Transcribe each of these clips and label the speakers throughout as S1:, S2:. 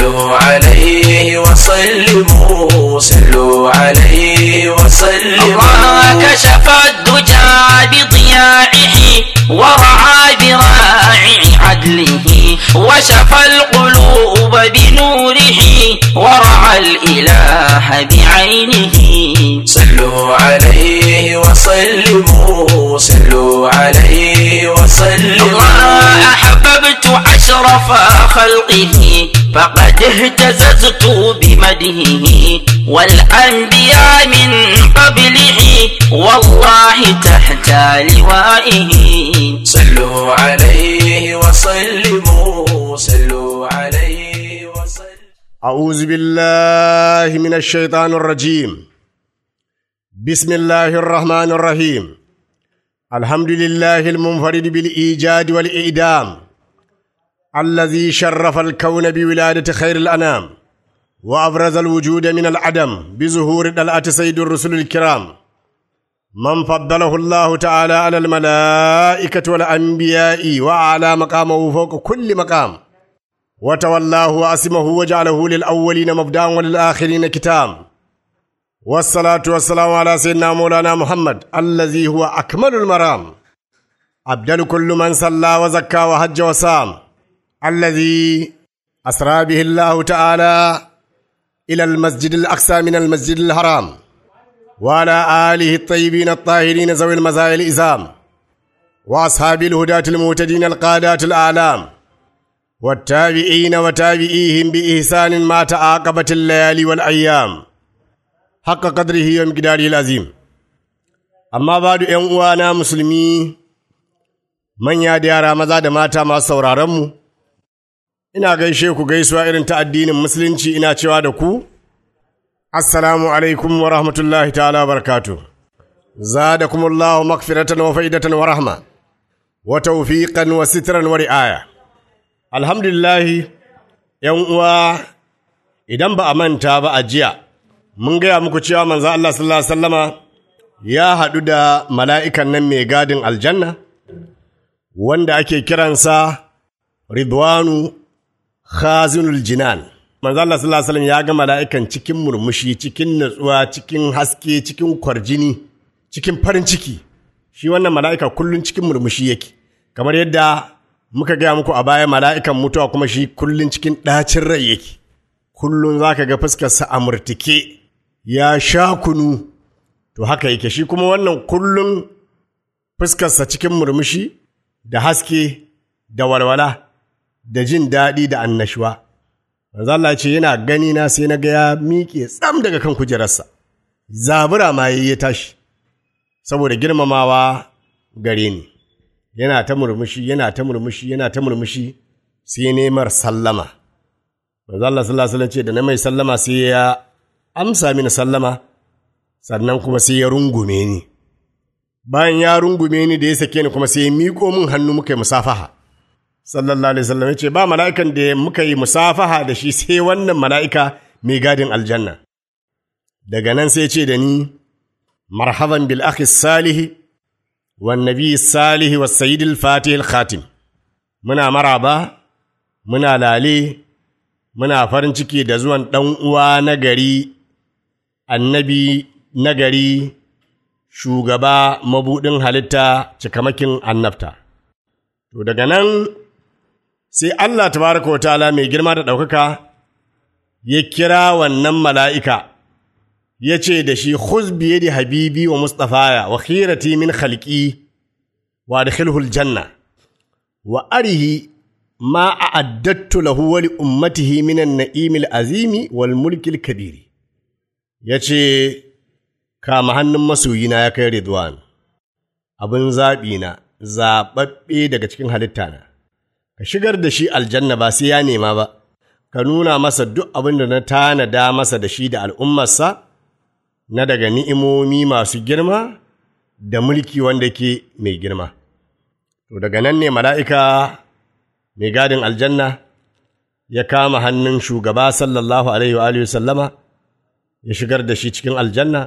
S1: صلوا عليه وسلموا صلوا عليه وسلموا
S2: الله كشف الدجى بضياعه ورعى براعي عدله وشفى القلوب بنوره ورعى الإله بعينه
S1: صلوا عليه وسلموا صلوا عليه وسلموا
S2: الله أحببت أشرف خلقه فقد اهتززت بمدهه والأنبياء من قبله والله تحت لوائه
S1: صلوا عليه وسلموا صلوا عليه وسلموا
S3: أعوذ بالله من الشيطان الرجيم بسم الله الرحمن الرحيم الحمد لله المنفرد بالإيجاد والإعدام الذي شرف الكون بولادة خير الأنام وأبرز الوجود من العدم بظهور دلعة سيد الرسل الكرام من فضله الله تعالى على الملائكة والأنبياء وأعلى مقامه فوق كل مقام وتولاه وأسمه وجعله للأولين مبدأ وللآخرين كتاب والصلاة والسلام على سيدنا مولانا محمد الذي هو أكمل المرام أبدل كل من صلى وزكى وحج وصام الذي أسرى به الله تعالى إلى المسجد الأقصى من المسجد الحرام وعلى آله الطيبين الطاهرين ذوي المزايا الإزام وأصحاب الهداة المهتدين القادات الأعلام والتابعين وتابعيهم بإحسان ما تعاقبت الليالي والأيام حق قدره ومقداره العظيم amma ba da ‘yan uwana musulmi manya da yara maza da mata masu sauraronmu, ina gaishe ku gaisuwa irin ta addinin musulunci ina cewa da ku, Assalamu alaikum wa rahmatullahi ta'ala barakatu. Zadakumullahu makfiratan wa fa'idatan wa rahma, wa tawfiqan wa sitran wa ri'aya. Alhamdulillahi, ‘yan uwa, idan ba a manta ba a jiya, mun gaya muku cewa manzo Allah sallallahu Alaihi wasallama ya haɗu da mala'ikan nan mai gadin aljanna, wanda ake kiransa Ridwanu Khazinul Jinan. Manzo Allah sallallahu Alaihi wasallam ya ga mala'ikan cikin murmushi, cikin natsuwa, cikin haske, cikin kwarjini, cikin farin ciki. Shi wannan mala'ika kullum cikin murmushi yake, kamar yadda muka gaya muku a baya mala'ikan mutuwa kuma shi kullum cikin ɗacin rai yake. Kullum za ka ga fuskarsa a murtike, ya sha kunu, to haka yake shi kuma wannan kullum fuskarsa cikin murmushi da haske da walwala da jin daɗi da annashuwa. Manzo Allah ce yana gani na sai na ga ya miƙe tsam daga kan kujerarsa. Zabura ma yayi ya tashi saboda girmamawa gare ni. Yana ta murmushi, yana ta murmushi, yana ta murmushi sai nemar sallama. Manzo Allah sallallahu alaihi wasallam ce da na mai sallama sai ya amsa mini sallama sannan kuma sai ya rungume ni. Bayan ya rungume ni da ya sake ni kuma sai ya miƙo min hannu muka yi musafaha. Sallallahu alaihi wasallam ya ce ba mala'ikan da muka yi musafaha da shi sai wannan mala'ika mai gadin aljanna. Daga nan sai ce da ni marhaban bil akhi salihi wan nabi salihi was sayyidil fatihil khatim. Muna maraba, muna lale, muna farin ciki da zuwan ɗan uwa na gari annabi nagari shugaba mabuɗin halitta cikamakin annabta. To daga nan sai Allah tabaraka wa ta'ala mai girma da ɗaukaka ya kira wannan mala'ika ya ce da shi khuz biye da habibi wa mustafaya wa khirati min khalqi wa adkhilhul janna wa arihi ma a'addattu lahu wa li ummatihi min an-na'imil azimi wal mulkil kabiri ya ce, Kama hannun masoyina ya kai Ridwan, abin zaɓina, zaɓaɓɓe daga cikin halittana, ka shigar da shi aljanna ba sai ya nema ba, ka nuna masa duk abin da na tanada masa da shi da al'ummarsa, na daga ni'imomi masu girma da mulki wanda ke mai girma. To daga nan ne mala'ika mai gadin aljanna ya kama hannun shugaba sallallahu Alaihi wa sallama. ya shigar da shi cikin aljanna,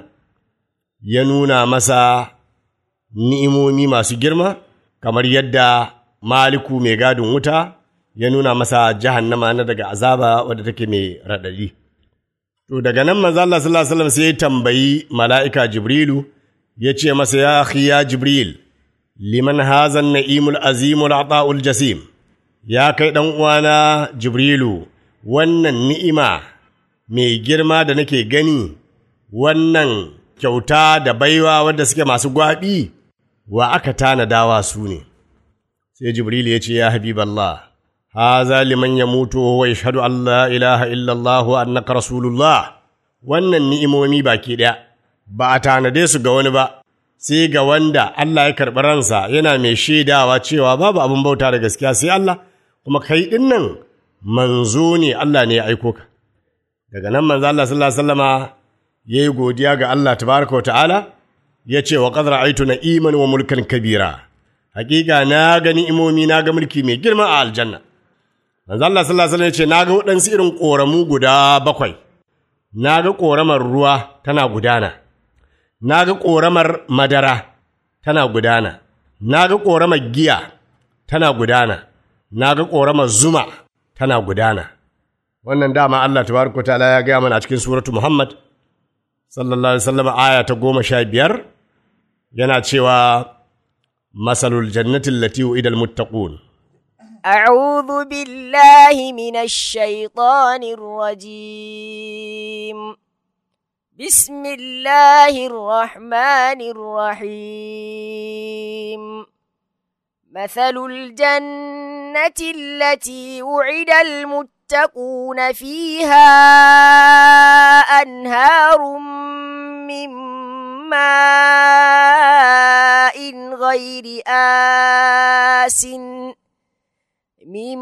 S3: ya nuna masa ni'imomi masu girma, kamar yadda Maliku mai gadin wuta ya nuna masa jahannama na daga azaba wadda take mai raɗaɗi. To daga nan manzo Allah sallallahu alaihi wasallam sai ya tambayi mala'ika Jibrilu ya ce masa ya akhi ya Jibril liman hazan na'imul azimul ata'ul jasim ya kai dan uwana Jibrilu wannan ni'ima mai girma da nake gani wannan kyauta da baiwa wadda suke masu gwaɓi wa aka tanadawa su ne sai Jibril ya ce ya habiballah haza liman ya mutu wa yashhadu an la ilaha illallah wa annaka rasulullah wannan ni'imomi baki ɗaya ba a tanade su ga wani ba sai ga wanda Allah ya karɓi ransa yana mai shaidawa cewa babu abin bauta da gaskiya sai Allah kuma kai ɗin nan manzo ne Allah ne ya aiko ka daga nan manzo Allah sallallahu alaihi wasallama yayi godiya ga Allah tabaraka wa ta'ala ya ce wa qad ra'aytu na'iman wa mulkan kabira hakika na ga ni'imomi na ga mulki mai girma a aljanna manzo Allah sallallahu alaihi wasallam ya ce na ga waɗansu irin ƙoramu guda bakwai na ga ƙoramar ruwa tana gudana na ga ƙoramar madara tana gudana na ga ƙoramar giya tana gudana na ga ƙoramar zuma tana gudana wannan dama Allah tabaraka ta'ala ya gaya mana a cikin suratu Muhammad sallallahu alaihi wasallam aya ta goma sha biyar yana cewa masalul jannatin lati idal muttaqun
S4: أعوذ بالله من الشيطان الرجيم بسم الله الرحمن الرحيم مثل الجنة التي وعد المتقون فيها أنهار من ماء غير آسٍ من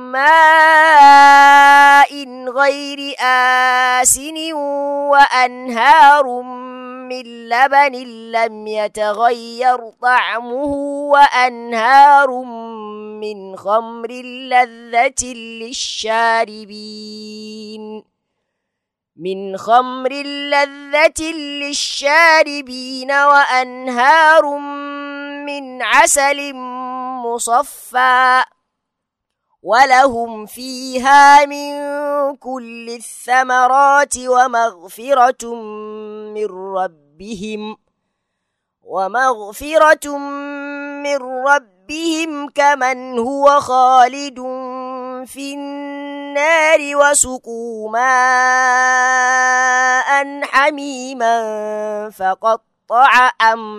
S4: ماء غير آسن وأنهار من لبن لم يتغير طعمه وأنهار من خمر لذة للشاربين من خمر لذة للشاربين وأنهار من عسل مصفى ولهم فيها من كل الثمرات ومغفرة من ربهم ومغفرة من ربهم كمن هو خالد في النار وسقوا ماء حميما فقطع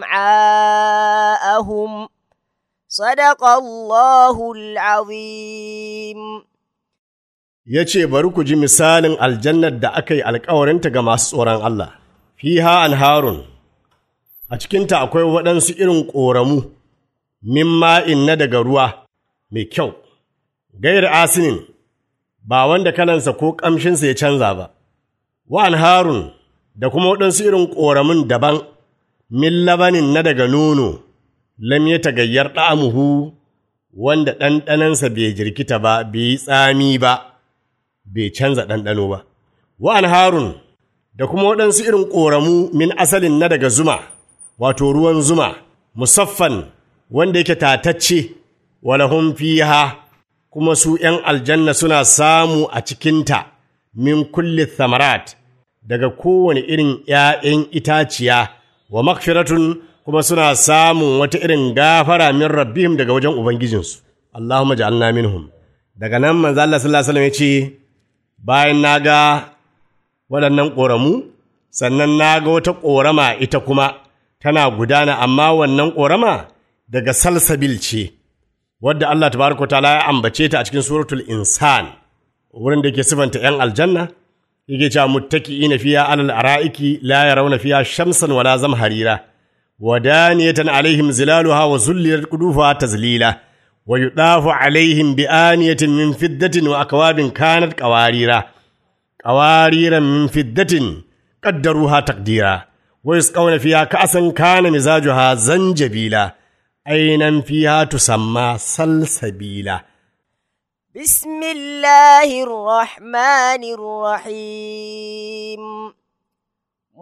S4: أمعاءهم صدق الله العظيم
S3: ya ce bari ku ji misalin aljannar da aka yi alkawarinta ga masu tsoron Allah fiha anharun a cikinta akwai waɗansu irin ƙoramu min ma'in na daga ruwa mai kyau gair asinin ba wanda kalansa ko ƙamshinsa ya canza ba wa anharun da kuma waɗansu irin ƙoramun daban min labanin na daga nono lam ya tagayyar ɗa'amuhu wanda ɗanɗanansa bai jirkita ba, bai yi tsami ba, bai canza ɗanɗano ba. Wa'an harun da kuma waɗansu irin ƙoramu min asalin na daga zuma, wato ruwan zuma, musaffan wanda yake tatacce, walahun fiha kuma su ’yan aljanna suna samu a cikinta min kulli thamarat daga kowane irin ’ya'yan itaciya wa makfiratun kuma suna samun wata irin gafara min rabbihim daga wajen ubangijinsu Allahumma ja'alna minhum daga nan manzo Allah sallallahu alaihi wasallam ya ce bayan naga waɗannan ƙoramu sannan naga wata ƙorama ita kuma tana gudana amma wannan ƙorama daga salsabil ce wadda Allah tabaraka ta'ala ya ambace ta a cikin suratul insan wurin da yake sifanta yan aljanna yake cewa muttaki'ina fiya alal ara'iki la yarawna fiya shamsan wala zamharira ودانية عليهم زلالها وزللت قلوبها تزليلا ويطاف عليهم بآنية من فدة وأكواب كانت قواريرا قواريرا من فدة قدروها تقديرا ويسقون فيها كأسا كان مزاجها زنجبيلا عينا فيها تسمى سلسبيلا
S4: بسم الله الرحمن الرحيم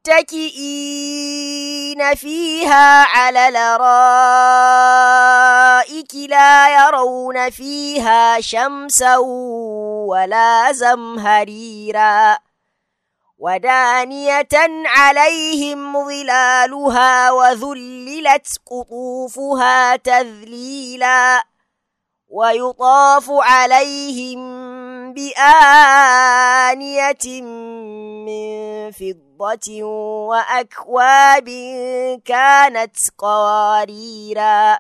S4: متكئين فيها على الارائك لا يرون فيها شمسا ولا زمهريرا ودانية عليهم ظلالها وذللت قطوفها تذليلا ويطاف عليهم بآنية من فضة وأكواب كانت قواريرا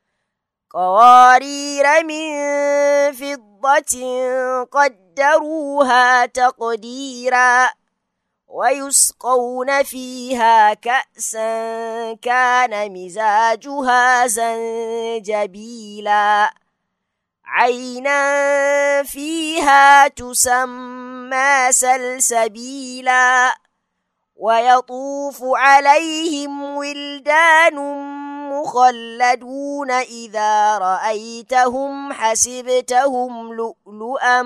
S4: قوارير من فضة قدروها تقديرا ويسقون فيها كأسا كان مزاجها زنجبيلا عينا فيها تسمى سلسبيلا ويطوف عليهم ولدان مخلدون إذا رأيتهم حسبتهم لؤلؤا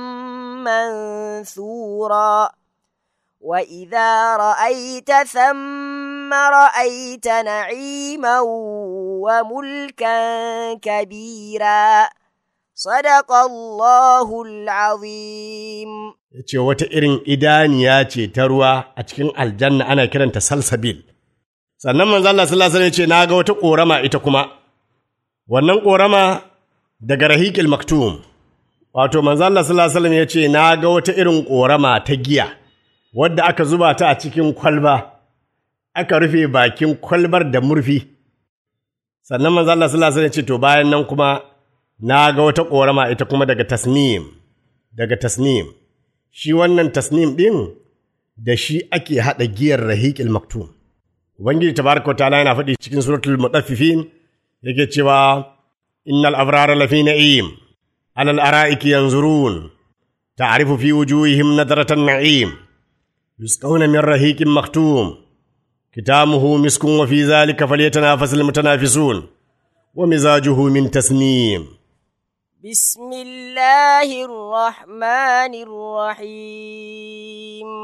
S4: منثورا وإذا رأيت ثم رأيت نعيما وملكا كبيرا صدق الله العظيم
S3: ya ce wata irin idaniya ce ta ruwa a cikin aljanna ana kiranta salsabil sannan manzo Allah sallallahu alaihi wasallam ya ce na ga wata korama ita kuma wannan korama daga rahiqil maktum wato manzo Allah sallallahu alaihi wasallam ya ce na ga wata irin korama ta giya wadda aka zuba ta a cikin kwalba aka rufe bakin kwalbar da murfi sannan manzo Allah sallallahu alaihi wasallam ya ce to bayan nan kuma na ga wata korama ita kuma daga tasnim daga tasnim shi wannan tasnim ɗin da shi ake haɗa giyar rahiƙil maktum. Ubangiji tabaraka wa ta'ala yana faɗi cikin suratul mutaffifin yake cewa innal abrara lafi na'im alal ara'iki yanzurun ta'rifu fi wujuhihim nadratan na'im yusqawna min rahiqin maktum kitamuhu miskun wa fi zalika falyatanafasul mutanafisun wa mizajuhu min tasnim
S4: بسم الله الرحمن الرحيم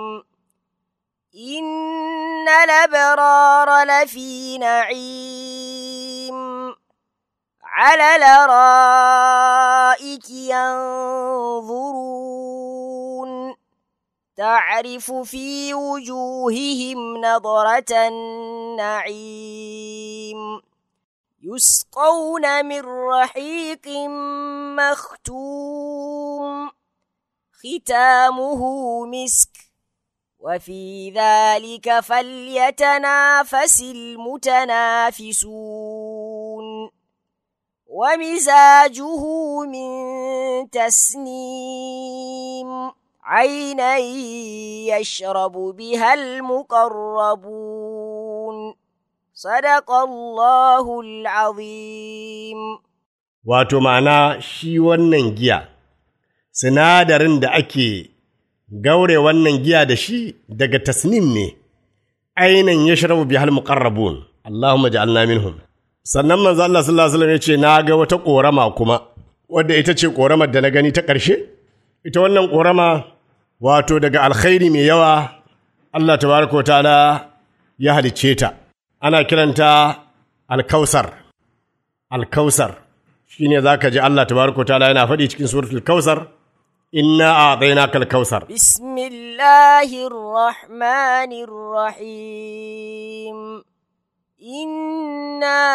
S4: إن الأبرار لفي نعيم على الأرائك ينظرون تعرف في وجوههم نضرة النعيم يسقون من رحيق مختوم ختامه مسك وفي ذلك فليتنافس المتنافسون ومزاجه من تسنيم عينا يشرب بها المقربون صدق الله العظيم
S3: wato ma'ana shi wannan giya sinadarin da ake gaure wannan giya da shi daga tasnim ne ainihin ya shirabu bi hal muqarrabun Allahumma ja'alna minhum sannan manzo Allah sallallahu alaihi wasallam ya ce na ga wata korama kuma wadda ita ce koramar da na gani ta ƙarshe ita wannan korama wato daga alkhairi mai yawa Allah tabaraka wa ta'ala ya halicce ta ana kiranta alkausar alkausar shine zaka ji Allah tabaraka wa ta'ala yana faɗi cikin suratul kausar inna a'tainaka alkausar
S4: بسم الله الرحمن الرحيم إنا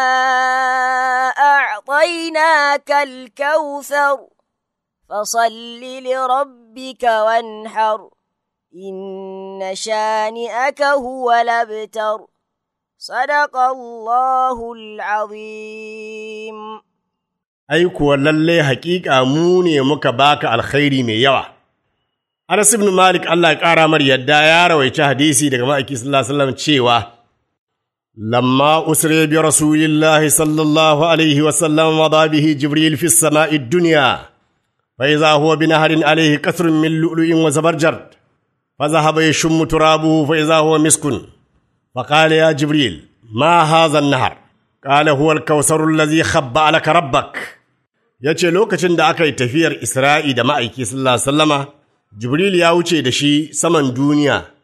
S4: أعطيناك الكوثر فصل لربك وانحر إن شانئك هو الأبتر صدق الله العظيم
S3: ai kuwa lalle haƙiƙa mu ne muka baka alkhairi mai yawa. Anas ibn Malik Allah ya ƙara mar yadda ya rawaici hadisi daga ma'aiki sallallahu alaihi wasallam cewa lamma usri bi rasulillahi sallallahu alaihi wasallam wa bihi jibril fi samai dunya fa idza huwa bi naharin alaihi kasrun min lu'lu'in wa zabarjad fa dhahaba yashummu turabuhu fa idza huwa miskun fa qala ya jibril ma hadha an-nahar قال هو الكوثر الذي خبأ لك ربك yace lokacin da aka yi tafiyar Isra'i da ma'aiki sallallahu alaihi wasallama Jibril ya wuce da shi saman duniya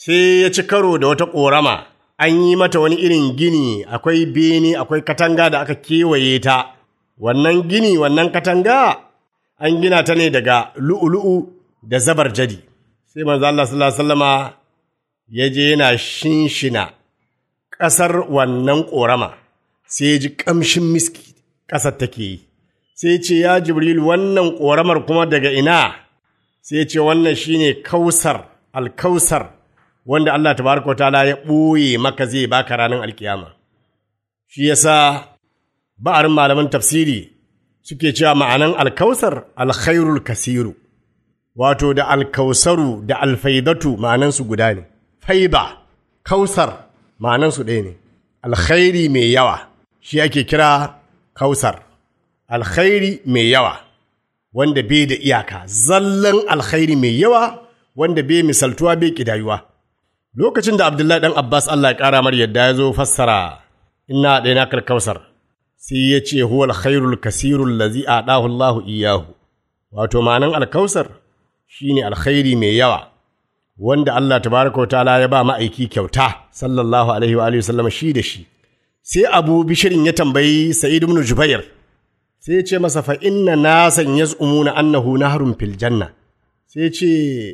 S3: sai ya ci karo da wata ƙorama an yi mata wani irin gini akwai bene akwai katanga da aka kewaye ta wannan gini wannan katanga an gina ta ne daga lu'ulu'u da zabar jadi sai manzo Allah sallallahu alaihi wasallama ya je yana shinshina ƙasar wannan ƙorama sai ya ji ƙamshin miski ƙasar take yi sai ce ya jibril wannan ƙoramar kuma daga ina sai ce wannan shine kausar alkausar wanda Allah tabaraka wa ta'ala ya ɓoye maka zai baka ranar alkiyama shi yasa ba'arin malaman tafsiri suke cewa ma'anan alkausar alkhairul kasiru wato da alkausaru da alfaidatu ma'anansu guda ne faida kausar ma'anansu ɗaya ne alkhairi mai yawa shi ake kira kausar alkhairi mai yawa wanda bai da iyaka zallan alkhairi mai yawa wanda bai misaltuwa bai kidayuwa lokacin da abdullahi dan abbas allah ya kara mar yadda ya zo fassara inna ɗaya kausar sai ya ce huwa alkhairul kasirul lazi adahu allah iyahu wato ma'anan alkausar shine alkhairi mai yawa wanda allah tabaraka wa ta'ala ya ba ma'aiki kyauta sallallahu alaihi wa alihi wasallam shi da shi sai abu bishirin ya tambayi sa'id ibn jubair sai ya ce masa fa inna nasan yaz'umuna annahu nahrun fil janna sai ce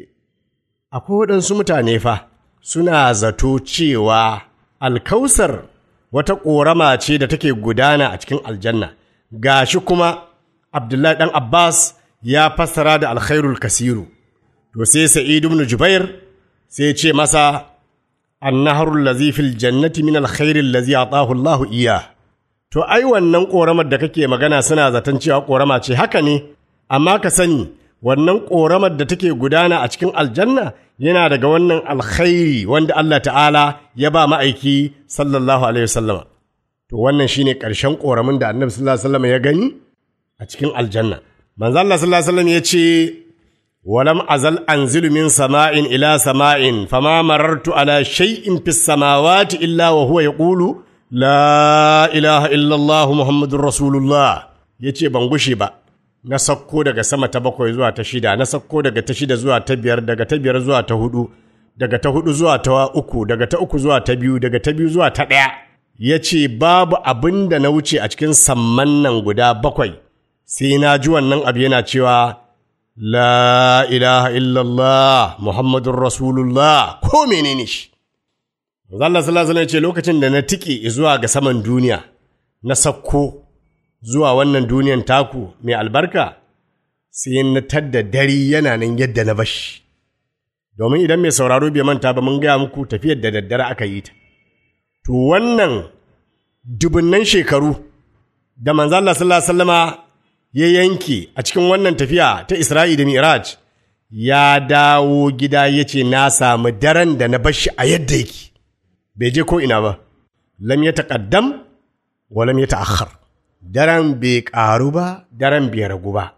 S3: akwai waɗansu mutane fa suna zato cewa alkausar wata ƙorama ce da take gudana a cikin aljanna gashi kuma abdullahi ɗan abbas ya fassara da alkhairul kasiru to sai sa'id ibn jubair sai ce masa annaharul lazi fil jannati min alkhairil lazi atahu Allahu iya to ai wannan ƙoramar da kake magana suna zaton cewa ƙorama ce haka ne amma ka sani wannan ƙoramar da take gudana a cikin aljanna yana daga wannan alkhairi wanda Allah ta'ala ya ba ma'aiki sallallahu alaihi wasallama to wannan shine ƙarshen ƙoramin da annabi sallallahu alaihi wasallama ya gani a cikin aljanna manzo Allah sallallahu alaihi wasallam ya ce ولم أزل أنزل من سماء إلى سماء فما مررت على شيء في السماوات إلا وهو يقول لا إله إلا الله محمد رسول الله yace ban gushe ba na sakko daga sama ta bakwai zuwa ta shida na sakko daga ta shida zuwa ta biyar daga ta biyar zuwa ta hudu daga ta hudu zuwa ta uku daga ta uku zuwa ta biyu daga ta biyu zuwa ta ɗaya ya ce babu abin da na wuce a cikin samman nan guda bakwai sai na ji wannan abu yana cewa La ilaha illallah Muhammadun Rasulullah ko menene shi. Allah sallallahu alaihi ce lokacin da na tike zuwa ga saman duniya na sakko zuwa wannan duniyan taku mai albarka sai na tadda dare yana nan yadda na bashi. Domin idan mai sauraro bai manta ba mun gaya muku tafiyar da daddare aka yi ta. To wannan dubunnan shekaru da manzo Allah sallallahu alaihi wasallama ya yanke a cikin wannan tafiya ta Isra'i da Miraj, ya dawo gida ya ce, Na samu daren da na bashi a yadda yake, bai je ko ina ba, lam ya taƙaddam wa lam ya ta'akhar. Daren bai ƙaru ba, daren bai ragu ba.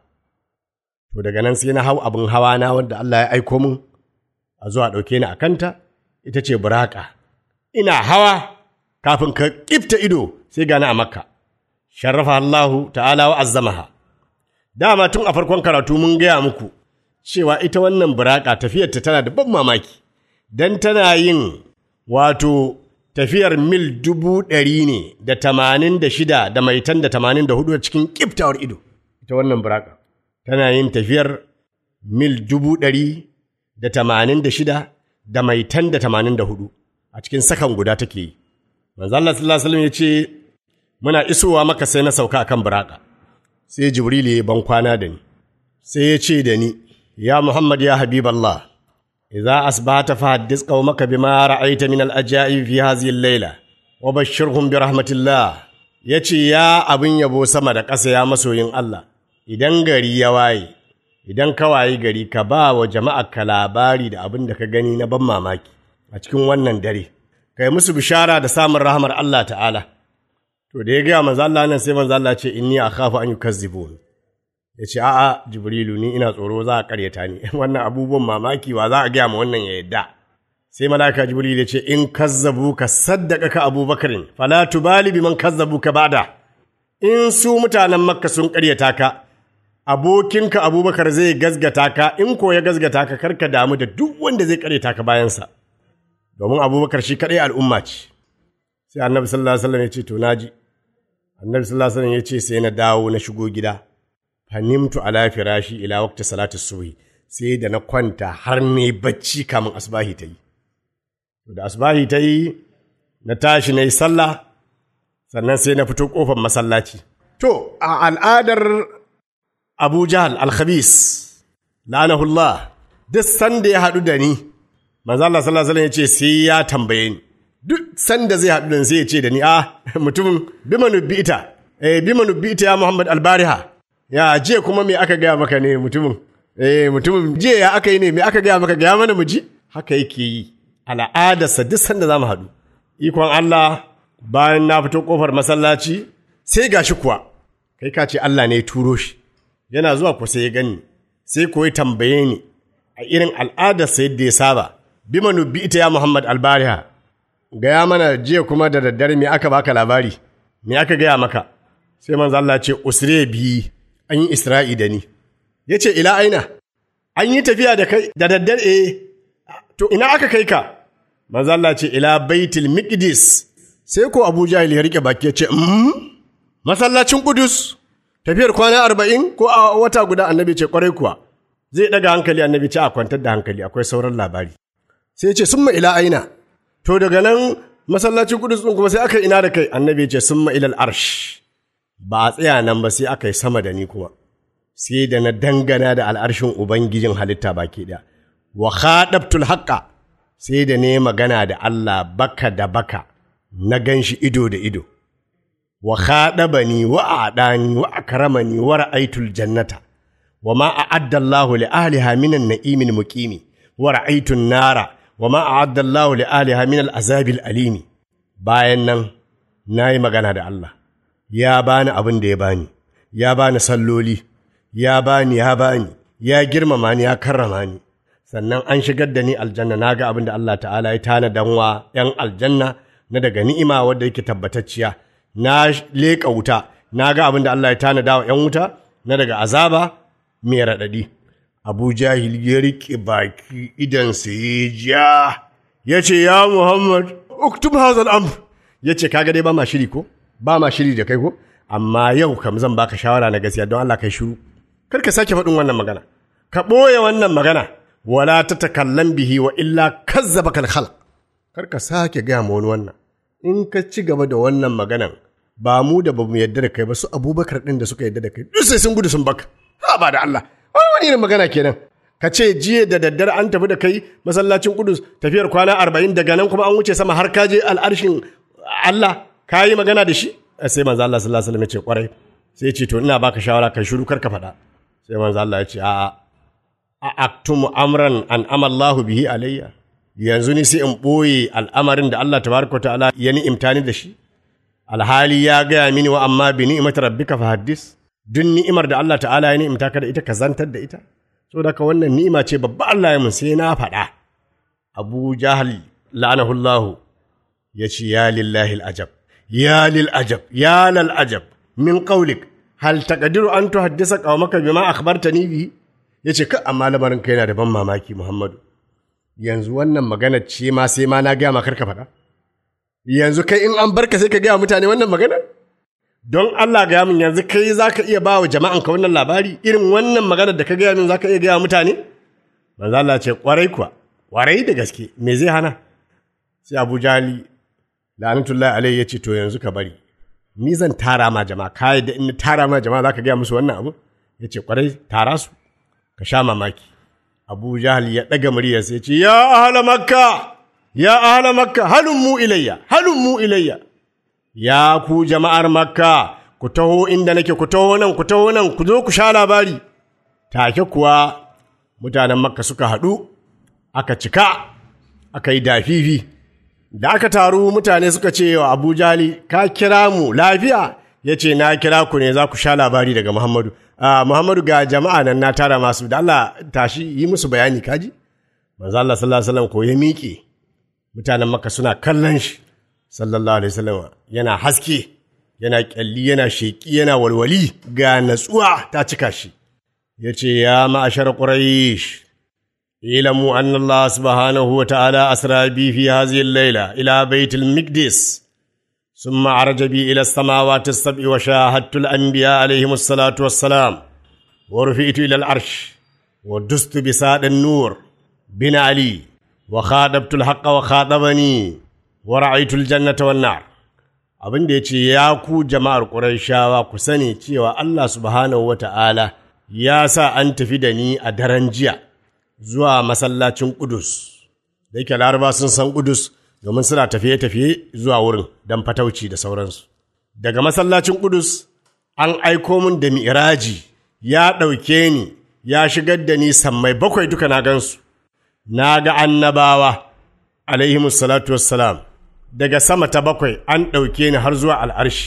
S3: To daga nan sai na hau abin hawa na wanda Allah ya aiko min a zuwa ɗauke ni a kanta, ita ce buraka. Ina hawa kafin ka ƙifta ido sai gani a Makka. Sharrafa Allahu ta'ala wa azzamaha. dama tun a farkon karatu mun gaya muku cewa ita wannan buraka tafiyarta tana da ban mamaki don tana yin wato tafiyar mil dubu ɗari ne da tamanin da shida da maitan da tamanin da hudu cikin ƙiftawar ido ita wannan buraka tana yin tafiyar mil dubu ɗari da tamanin da shida da maitan da tamanin da hudu a cikin sakan guda take yi manzo Allah sallallahu alaihi wasallam ya ce muna isowa maka sai na sauka akan buraka sai Jibril ya ban kwana da ni, sai ya ce da ni, Ya Muhammad ya Habiballah, idza asbahata fa haddis qaumaka bima ra'aita min al-ajaib fi hadhihi al-layla wa bashshirhum bi rahmatillah. Yace ya abin yabo sama da ƙasa ya masoyin Allah, idan gari ya waye, idan ka waye gari ka ba wa jama'a ka labari da abin da ka gani na ban mamaki a cikin wannan dare, kai musu bishara da samun rahmar Allah ta'ala. To da ya gaya manzo Allah nan sai manzo Allah ce inni akhafu an yukazzibun. Ya ce a'a Jibrilu ni ina tsoro za a karyata ni wannan abubuwan mamaki wa za a gaya ma wannan ya yadda. Sai malaka Jibril ya ce in kazzabu ka saddaka ka Abubakarin fala tubali biman kazzabu ka bada. In su mutanen Makka sun karyata ka abokinka Abubakar zai gazgata ka in ko ya gazgata ka karka damu da duk wanda zai karyata ka bayansa. domin abubakar shi kaɗai al'umma ce sai annabi sallallahu alaihi wasallam ya ce to naji annabi sallallahu alaihi wasallam ya ce sai na dawo na shigo gida fanimtu ala firashi ila waqti salati subhi sai da na kwanta har ne bacci kamin asbahi ta yi da asbahi ta yi na tashi na yi sallah sannan sai na fito kofar masallaci to a al'adar abu jahal al-khabis la'anahullah duk sanda ya haɗu da ni manzo Allah sallallahu alaihi wasallam ya ce sai ya tambaye ni duk sanda zai haɗu da ni sai ya ce da ni a mutumin bima nubbita eh bima nubbita ya Muhammad al-Bariha ya je kuma me aka gaya maka ne mutumin eh mutumin je ya aka yi ne me aka gaya maka gaya mana mu ji haka yake yi al'adarsa duk sanda za mu haɗu ikon Allah bayan na fito kofar masallaci sai gashi kuwa kai ka ce Allah ne ya turo shi yana zuwa ku sai ya gani sai ko ya tambaye ni a irin al'adarsa yadda ya saba bima nubi ita ya Muhammad albariha gaya mana jiya kuma da daddare me aka baka labari me aka gaya maka sai manzo Allah ce usre bi an yi isra'i da ni yace ila aina an yi tafiya da kai da daddare eh to ina aka kai ka manzo Allah ce ila baitul miqdis sai ko Abu Jahil ya rike baki ya ce mm? masallacin Qudus tafiyar kwana arba'in ko a wata guda annabi ce kwarai kuwa zai daga hankali annabi ce a kwantar da hankali akwai sauran labari sai ya ce summa ila aina to daga nan masallacin Qudus din kuma sai aka ina da kai annabi ce summa ila arsh ba a tsaya nan ba sai aka yi sama da ni kuma sai da na dangana da al'arshin ubangijin halitta baki ɗaya wa khadabtul haqqa sai da ne magana da Allah baka da baka na gan shi ido da ido wa khadabani wa adani wa akramani wa ra'aytul jannata wa ma a'adda Allahu li ahliha minan na'imil muqimi wa ra'aytun nara wa ma a'adda Allahu li ahliha min al-azabil alimi bayan nan nayi magana da Allah ya bani abin da ya bani ya bani salloli ya bani ya bani ya girmama ni ya karrama ni sannan an shigar da ni aljanna na ga abin da Allah ta'ala ya tana danwa ‘yan aljanna na daga ni'ima wadda yake tabbatacciya na leƙa wuta na ga abin da Allah ya tana dawa ‘yan wuta na daga azaba mai raɗaɗi abu jahil ya riƙe baki idansa ya ja ya ce ya muhammad uktub hazal amr ya ce kaga dai ba ma shiri ko ba ma shiri da kai ko amma yau kam zan baka shawara na gaskiya don Allah kai shiru kar ka sake faɗin wannan magana ka ɓoye wannan magana wala ta takallan bihi wa illa kazzaba kal khalq kar ka sake gaya ma wani wannan in ka ci gaba da wannan maganan ba mu da ba mu yadda da kai ba su abubakar ɗin da suka yadda da kai duk sai sun gudu sun baka ha ba da Allah wani wani irin magana kenan ka ce jiya da daddare an tafi da kai masallacin kudus tafiyar kwana arba'in daga nan kuma an wuce sama har ka je al'arshin Allah ka yi magana da shi sai manzo Allah sallallahu alaihi wasallam ya ce kwarai sai ya ce to ina baka shawara kai shiru kar ka faɗa sai manzo Allah ya ce a'a a aktumu amran an amallahu bihi alayya yanzu ni sai in ɓoye al'amarin da Allah tabaraka ta'ala ya ni'imta ni da shi alhali ya gaya mini wa amma bi ni'imati rabbika fa haddis duk ni'imar da Allah ta'ala ya ni'imta ka da ita ka zantar da ita saboda ka wannan ni'ima ce babba Allah ya mun sai na faɗa Abu Jahal la'anahullahu ya ce ya lillahi al'ajab ya lil ajab ya lal ajab min qawlik hal taqdiru an tuhaddisa qawmaka bima akhbartani bihi yace ka amma lamarin kai yana da ban mamaki Muhammadu yanzu wannan magana ce ma sai ma na gaya makar ka faɗa yanzu kai in an barka sai ka gaya mutane wannan magana don Allah gaya min yanzu kai za ka iya ba wa jama'an ka wannan labari irin wannan magana da ka gaya min za ka iya gaya mutane manzo Allah ce kwarai kuwa kwarai da gaske me zai hana sai Abu Jali la'anatullahi alaihi ya ce to yanzu ka bari ni zan tara ma jama'a ka da in tara ma jama'a za ka gaya musu wannan abu ya ce kwarai tara su ka sha mamaki Abu Jahal ya ɗaga muryarsa ya ce, Ya ahala makka, ya ahala makka, halin mu ilayya, halin mu ilayya. Ya ku jama'ar makka, ku taho inda nake, ku taho nan, ku taho nan, ku zo ku sha labari. Take kuwa mutanen makka suka haɗu, aka cika, aka yi dafifi. Da aka taru mutane suka ce wa Abu Jali, ka kira mu lafiya? Ya ce, Na kira ku ne za ku sha labari daga Muhammadu. Uh, Muhammadu ga jama'a nan na tara masu da Allah tashi yi musu bayani kaji manzo Allah sallallahu alaihi wasallam ko ya miƙe mutanen Makka suna kallon shi sallallahu alaihi wasallam yana haske yana kyalli yana sheki yana walwali ga natsuwa ta cika shi yace ya ma'ashar quraish اعلموا أن الله سبحانه وتعالى أسرى بي في هذه الليلة إلى بيت المقدس ثم عرج بي إلى السماوات السبع وشاهدت الأنبياء عليهم الصلاة والسلام ورفئت إلى العرش ودست بساد النور بن علي وخاطبت الحق وخاطبني ورأيت الجنة والنار abin da ya ce ya ku jama'ar ƙurayshawa ku sani cewa Allah subhanahu wa ta'ala ya sa an tafi da ni a daren jiya zuwa masallacin Ƙudus, da yake laraba sun san Ƙudus domin suna tafiye-tafiye zuwa wurin don fatauci da sauransu. Daga masallacin Ƙudus an aiko min da mi'iraji ya ɗauke ni ya shigar da ni sammai bakwai duka na gansu, na ga annabawa, alaihimus salatu wassalam, daga sama ta bakwai an ɗauke ni har zuwa al'arshi,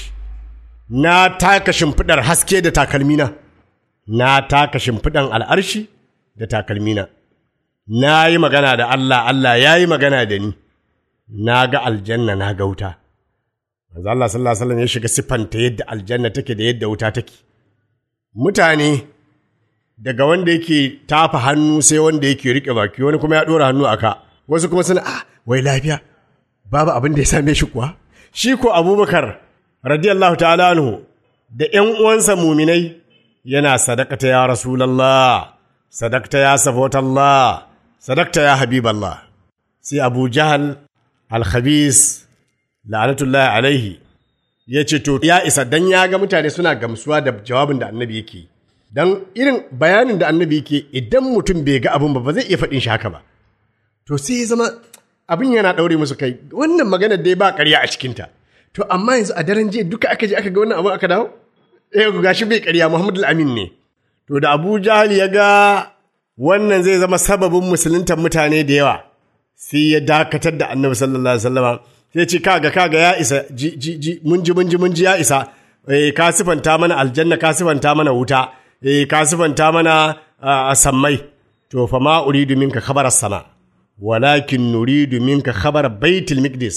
S3: na taka shimfiɗar haske da takalmina, na taka shimfiɗan al'arshi da takalmina. na yi magana da Allah, Allah ya yi magana da ni, na ga aljanna na ga wuta. Manzo Allah sallallahu Alaihi wasallam ya shiga siffanta yadda aljanna take da yadda wuta take. Mutane daga wanda yake tafa hannu sai wanda yake riƙe baki wani kuma ya ɗora hannu a ka, wasu kuma suna ah wai lafiya babu abin da ya same shi kuwa. Shi ko Abubakar radiyallahu ta'ala anhu da ‘yan uwansa muminai yana sadakata ya Rasulallah, sadakta ya safotallah, sadakta ya habiballah sai abu jahal alhabis la'anatullahi alaihi ya ce to ya isa dan ya ga mutane suna gamsuwa da jawabin da annabi yake dan irin bayanin da annabi yake idan mutum bai ga abin ba ba zai iya faɗin shi haka ba to sai ya zama abin yana ɗaure musu kai wannan magana dai ba ƙarya a cikinta to amma yanzu a daren jiya duka aka je aka ga wannan abin aka dawo eh gashi bai ƙarya muhammadu amin ne to da abu jahal ya ga wannan zai zama sababin musuluntar mutane da yawa sai ya dakatar da annabi sallallahu alaihi wasallama sai ce kaga kaga ya isa ji ji ji mun ji mun ji mun ji ya isa eh ka sifanta mana aljanna ka sifanta mana wuta eh ka sifanta mana sammai to fa ma uridu minka khabar sama walakin nuridu minka khabar baitul miqdis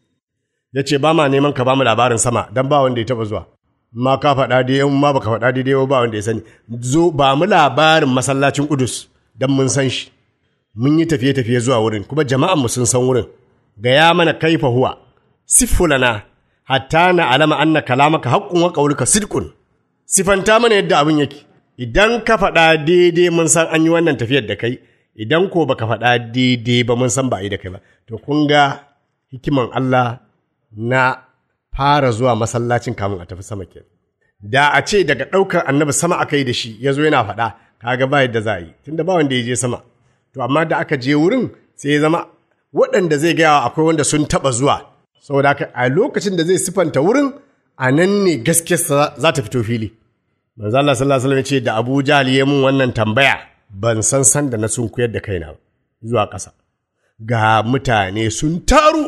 S3: yace ba ma neman ka ba mu labarin sama dan ba wanda ya taba zuwa ma ka faɗa dai in ma baka faɗa daidai ba wanda ya sani zo ba mu labarin masallacin Kudus dan mun san shi mun yi tafiye tafiye zuwa wurin kuma jama'an mu sun san wurin gaya mana kaifa huwa siffulana hatta na alama anna kalamaka haqqun wa qawluka sidqun sifanta mana yadda abin yake idan ka faɗa daidai mun san an yi wannan tafiyar da kai idan ko baka faɗa daidai ba mun san ba a yi da kai ba to kun ga hikiman Allah na fara zuwa masallacin kamun a tafi sama ke da a ce daga ɗaukar annabi sama aka yi da shi ya zo yana faɗa kaga ba yadda za a yi tunda ba wanda ya je sama to amma da aka je wurin sai ya zama waɗanda zai gaya akwai wanda sun taɓa zuwa saboda haka a lokacin da zai sifanta wurin a nan ne gaskiyarsa za ta fito fili manzo Allah sallallahu alaihi wasallam ya ce da Abu Jahl ya mun wannan tambaya ban san san da na sun kuyar da kaina zuwa ƙasa ga mutane sun taru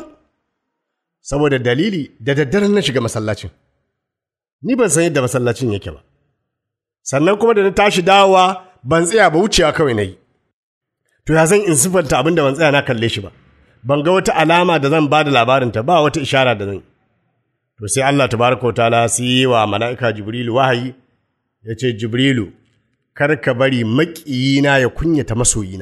S3: saboda dalili da daddare na shiga masallacin ni ban san yadda masallacin yake ba sannan kuma da na tashi dawowa ban tsaya ba wucewa kawai na yi to ya zan in siffanta abin da ban tsaya na kalle shi ba ban ga wata alama da zan ba da labarinta ba wata ishara da zan to sai Allah tabaraka wa ta'ala sai yi wa mala'ika Jibrilu wahayi ya ce Jibrilu kar ka bari maƙiyina ya kunyata masoyina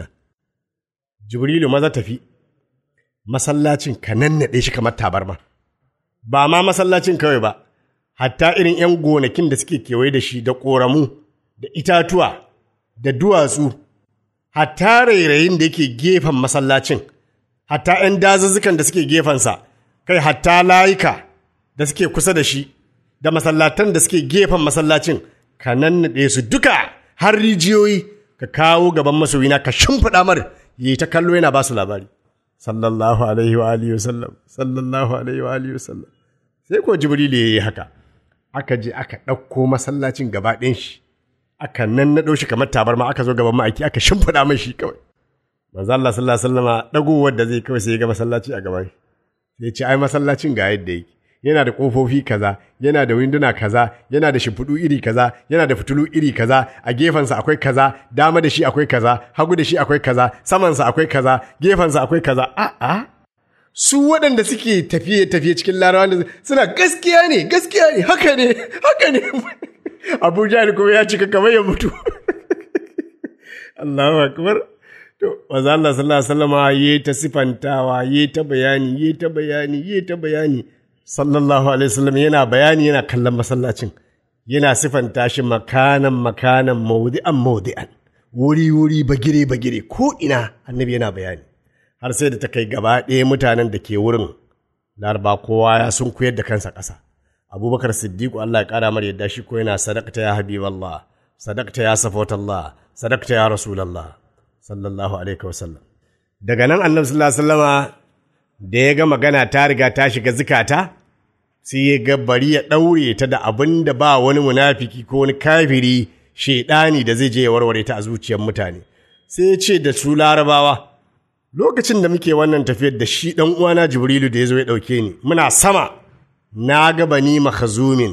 S3: Jibrilu maza tafi masallacin ka nannaɗe shi kamar tabarma ba ma masallacin kawai ba hatta irin 'yan gonakin da suke kewaye da shi da ƙoramu da itatuwa da duwatsu hatta rairayin da yake gefen masallacin hatta 'yan dazuzzukan da suke gefensa kai hatta layuka da suke kusa da shi da masallatan da suke gefen masallacin ka nannaɗe su duka har rijiyoyi ka kawo gaban masoyina ka shimfiɗa mar yi ta kallo yana ba su labari sallallahu alaihi wa alihi wasallam sallallahu alaihi wa alihi wasallam sai ko jibrilu ya yi haka aka je aka ɗauko masallacin gaba ɗayan shi aka nannaɗo shi kamar tabarma aka zo gaban ma'aiki aka shimfiɗa mai shi kawai manzo Allah sallallahu alaihi wasallama dagowar da zai kawai sai ya ga masallaci a gaban sai ce ai masallacin ga yadda yake yana da kofofi kaza yana da winduna kaza yana da shimfiɗu iri kaza yana da fitulu iri kaza a gefensa akwai kaza dama da shi akwai kaza hagu da shi akwai kaza samansa akwai kaza gefensa akwai kaza a'a su waɗanda suke tafiye tafiye cikin larabawa da suna gaskiya ne gaskiya ne haka ne haka ne abuja ne kuma ya cika kamar ya mutu Allahu akbar to manzo Allah sallallahu alaihi wasallama yi ta sifantawa yi ta bayani yi ta bayani yi ta bayani sallallahu alaihi wasallam yana bayani yana kallon masallacin yana sifanta shi makanan makanan maudi'an maudi'an wuri wuri bagire bagire ko ina annabi yana bayani har sai da ta kai gaba ɗaya mutanen da ke wurin laraba kowa ya sun koyar da kansa ƙasa abubakar siddiqu Allah ya ƙara mar yadda shi ko yana sadaqta ya habiballah sadaqta ya safatallah sadaqta ya rasulallah sallallahu alaihi wasallam daga nan annabi sallallahu alaihi wasallama da ya ga magana ta riga ta shiga zikata sai ya ga bari ya ɗaure ta da abin da ba wani munafiki ko wani kafiri shaidani da zai je ya warware ta a zuciyar mutane sai ya ce da su larabawa lokacin da muke wannan tafiyar da shi ɗan uwana jibrilu da ya zo ya ɗauke ni muna sama na ga bani makhazumin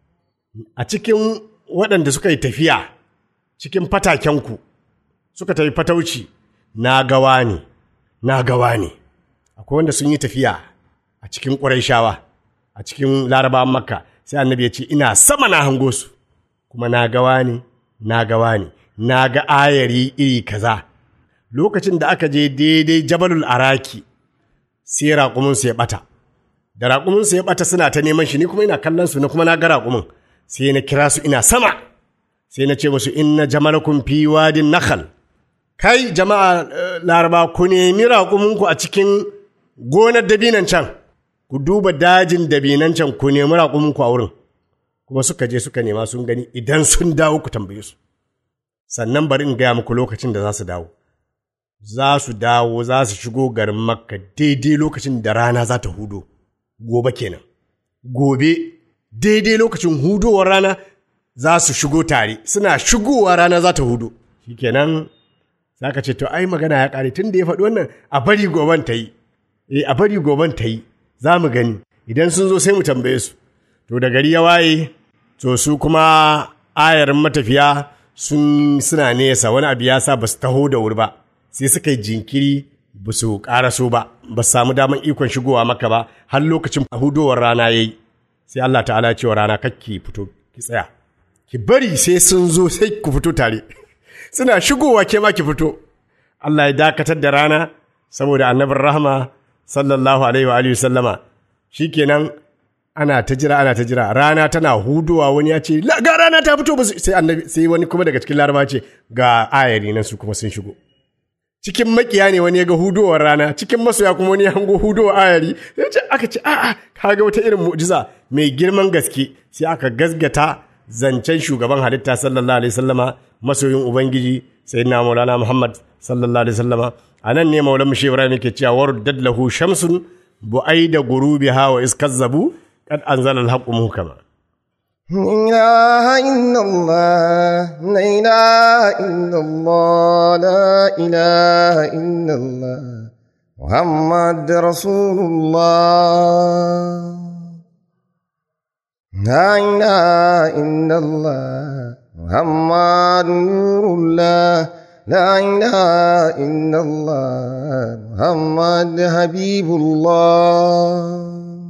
S3: a cikin waɗanda suka yi tafiya cikin fatakenku suka tafi fatauci na gawa ne na gawa ne akwai wanda sun yi tafiya a cikin ƙurayshawa a cikin larabawan makka sai annabi ya ce ina sama na hango su kuma na gawa ne na gawa ne na ga ayari iri kaza lokacin da aka je daidai jabalul araki sai raƙuminsu ya ɓata da raƙuminsu ya ɓata suna ta neman shi ni kuma ina kallon su na kuma na ga raƙumin sai na kira su ina sama sai na ce musu inna jamalakum fi wadin nakhal kai jama'a eh, laraba ku nemi raƙuminku a cikin gonar dabinan can ku duba dajin dabinan can ku nemi raƙuminku a wurin kuma suka je suka nema sun gani idan sun dawo ku tambaye su sannan bari in gaya muku lokacin da za su dawo za su dawo za su shigo garin makka daidai lokacin da rana za ta hudo gobe kenan gobe daidai lokacin hudowar rana za su shigo tare suna shigowa rana za ta hudu shikenan za ka ce to ai magana ya ƙare tun da ya faɗi wannan a bari goben ta yi eh a bari goben ta yi za mu gani idan sun zo sai mu tambaye su to da gari ya waye to su kuma ayarin matafiya sun suna nesa wani abu ya sa ba su taho da wuri ba sai suka yi jinkiri ba su ƙaraso ba ba su samu daman ikon shigowa maka ba har lokacin hudowar rana ya yi sai Allah ta'ala ya ce wa rana kakki fito ki tsaya ki bari sai sun zo sai ku fito tare suna shigowa ke ma ki fito Allah ya dakatar da rana saboda annabin rahama sallallahu alaihi wa alihi sallama shikenan ana ta jira ana ta jira rana tana hudowa wani ya ce "La, ga rana ta fito ba su-" sai annabi sai wani kuma daga cikin laraba ce ga ayari nan su kuma sun shigo cikin makiya ne wani ya ga hudowar rana cikin masoya kuma wani ya hango hudowar ayari sai ce aka ce a'a kaga wata irin mu'jiza mai girman gaske sai aka gasgata zancen shugaban halitta sallallahu alaihi sallama masoyin ubangiji sayyidina maulana muhammad sallallahu alaihi sallama a nan ne maulan mushe ibrahim yake cewa waruddat lahu shamsun bu'aida gurubiha wa iskazzabu qad anzala al-haqqu muhkama
S5: لا إله إلا الله لا إله إلا الله لا إله إلا الله محمد رسول الله لا إله إلا الله محمد نور الله لا إله إلا الله محمد حبيب الله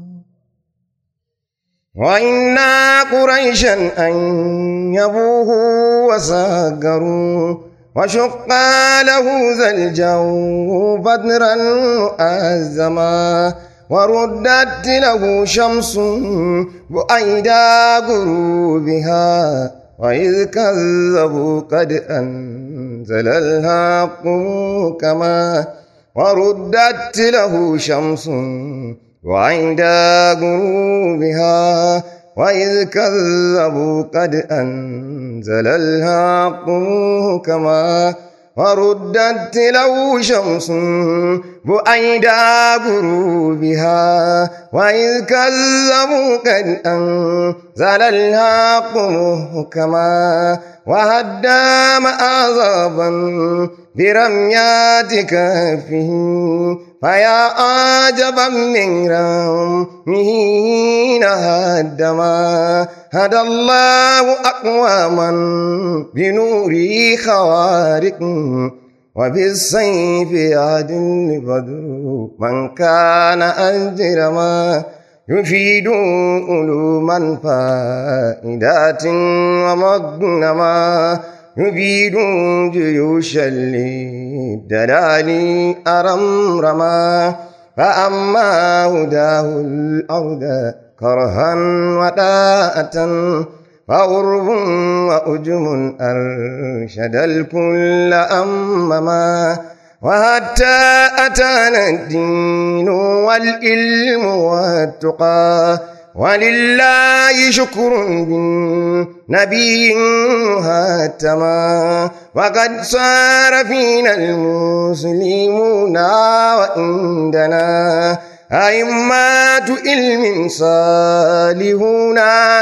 S5: وإنا قريشا أن يبوه وساقروا وشق له ذا الجو بدرا أزما وردت له شمس بأيدا غروبها وإذ كذبوا قد أنزل الحق كما وردت له شمس وعند غروبها وإذ كذبوا قد أنزل الحق كما وردت له شمس بأيد غروبها وإذ كذبوا قد أنزل الحق كما وهدام عذابا برميات كفه فيا عجبا من رمه هدما هدى الله أقواما بنور خوارق وبالسيف يهد البدر من كان أجرما يفيد علوما فائدات ومغنما يفيد جيوشا للدلال أرمرما فأما هداه الأرض كرها وداءة فغرب وأجم أرشد الكل أمما وحتى أتانا الدين والعلم والتقى ولله شكر بالنبي هاتما وقد صار فينا المسلمون وعندنا أئمة علم صالحون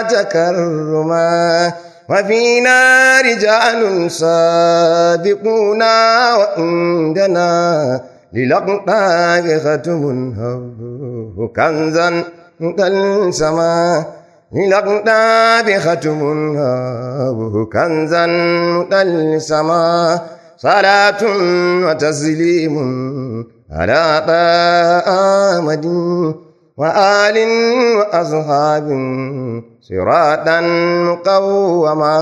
S5: تكرما وفينا رجال صادقون وعندنا للأقطاب ختم هب كنزا تلسما للأقطاب ختم هب كنزا تلسما صلاة وتسليم على آمد وآل وأصحاب صراطا مقوما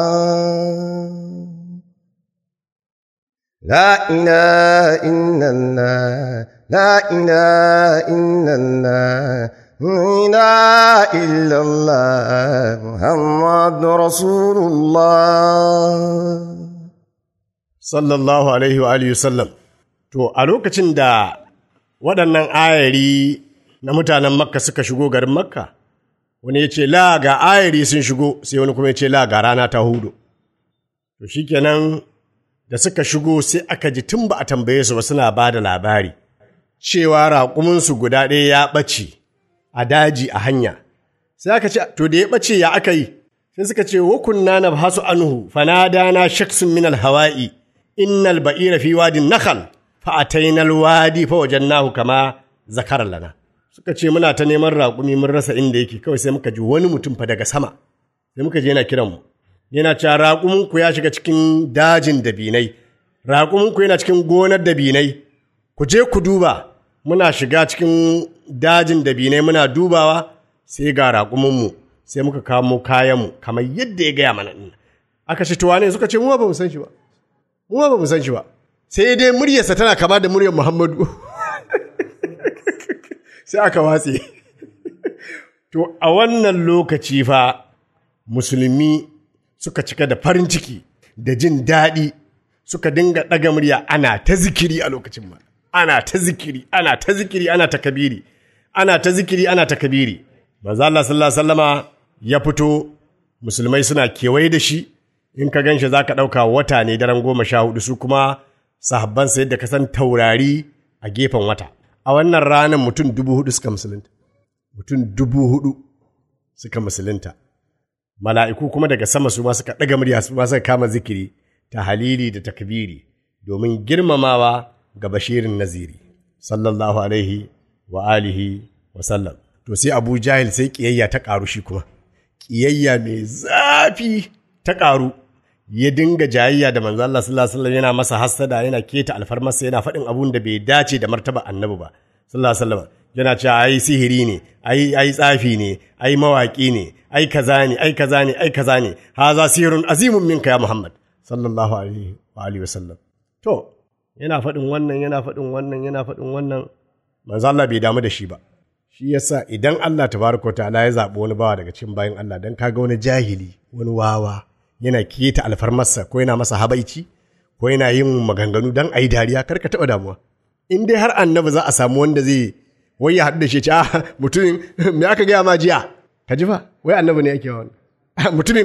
S5: لا إله إلا الله لا إله إلا الله لا إله إلا الله محمد رسول الله
S3: sallallahu alaihi wa alihi sallam to a lokacin da waɗannan ayari na mutanen makka suka shigo garin makka wani ya ce la ga ayari sun shigo sai wani kuma ya ce la ga rana ta hudu to shikenan da suka shigo sai aka ji tun ba a tambaye su ba suna ba da labari cewa raƙuminsu guda ɗaya ya ɓace a daji a hanya sai aka ce to da ya ɓace ya aka yi sai suka ce wa kunna na hasu anhu fanadana shaksun min alhawa'i innal ba'ira fi wadin nakhal fa ataina alwadi fa wajannahu kama zakara lana suka ce muna ta neman raƙumi mun rasa inda yake kawai sai muka ji wani mutum fa daga sama sai muka je yana kiran mu yana cewa raƙumin ku ya shiga cikin dajin dabinai raƙumin ku yana cikin gonar dabinai ku je ku duba muna shiga cikin dajin dabinai muna dubawa sai ga raƙuminmu sai muka kamo kayanmu kamar yadda ya gaya mana ɗin aka ce tuwa ne suka ce mu ba mu san shi ba mu ba mu san shi ba sai dai muryarsa tana kama da muryar Muhammadu sai aka watse to a wannan lokaci fa musulmi suka cika da farin ciki da jin daɗi suka dinga ɗaga murya ana ta zikiri a lokacin ma ana ta zikiri ana ta zikiri ana ta kabiri ana ta zikiri ana ta kabiri manzo Allah sallallahu alaihi wasallama ya fito musulmai suna kewaye da shi in ka ganshi zaka ɗauka wata ne daren goma sha hudu su kuma sahabban sa yadda ka san taurari a gefen wata a wannan ranar mutum dubu hudu suka musulunta mutum dubu hudu suka musulunta mala'iku kuma daga sama su ma suka ɗaga murya su ma suka kama zikiri ta halili da takbiri domin girmamawa ga bashirin naziri sallallahu alaihi wa alihi wa sallam to sai abu jahil sai ƙiyayya ta ƙaru shi kuma ƙiyayya mai zafi ta ƙaru ya dinga jayayya da manzo Allah sallallahu alaihi wasallam yana masa hassada yana keta alfarmarsa yana faɗin abun da bai dace da martaba annabi ba sallallahu alaihi wasallam yana cewa ai sihiri ne ai ai tsafi ne ai mawaki ne ai kaza ne ai kaza ne ai kaza ne haza sihirun azimun minka ya muhammad sallallahu alaihi wa alihi wasallam to yana faɗin wannan yana faɗin wannan yana faɗin wannan manzo Allah bai damu da shi ba shi yasa idan Allah tabaraka ta'ala ya zaɓi wani bawa daga cikin bayan Allah dan kaga wani jahili wani wawa yana keta alfarmarsa ko yana masa habaici ko yana yin maganganu dan ayi dariya kar ka taɓa damuwa in dai har annabi za a samu wanda zai wai ya haɗu da shi ce ah mutumin me aka gaya ma jiya ka ji fa wai annabi ne yake wani mutumin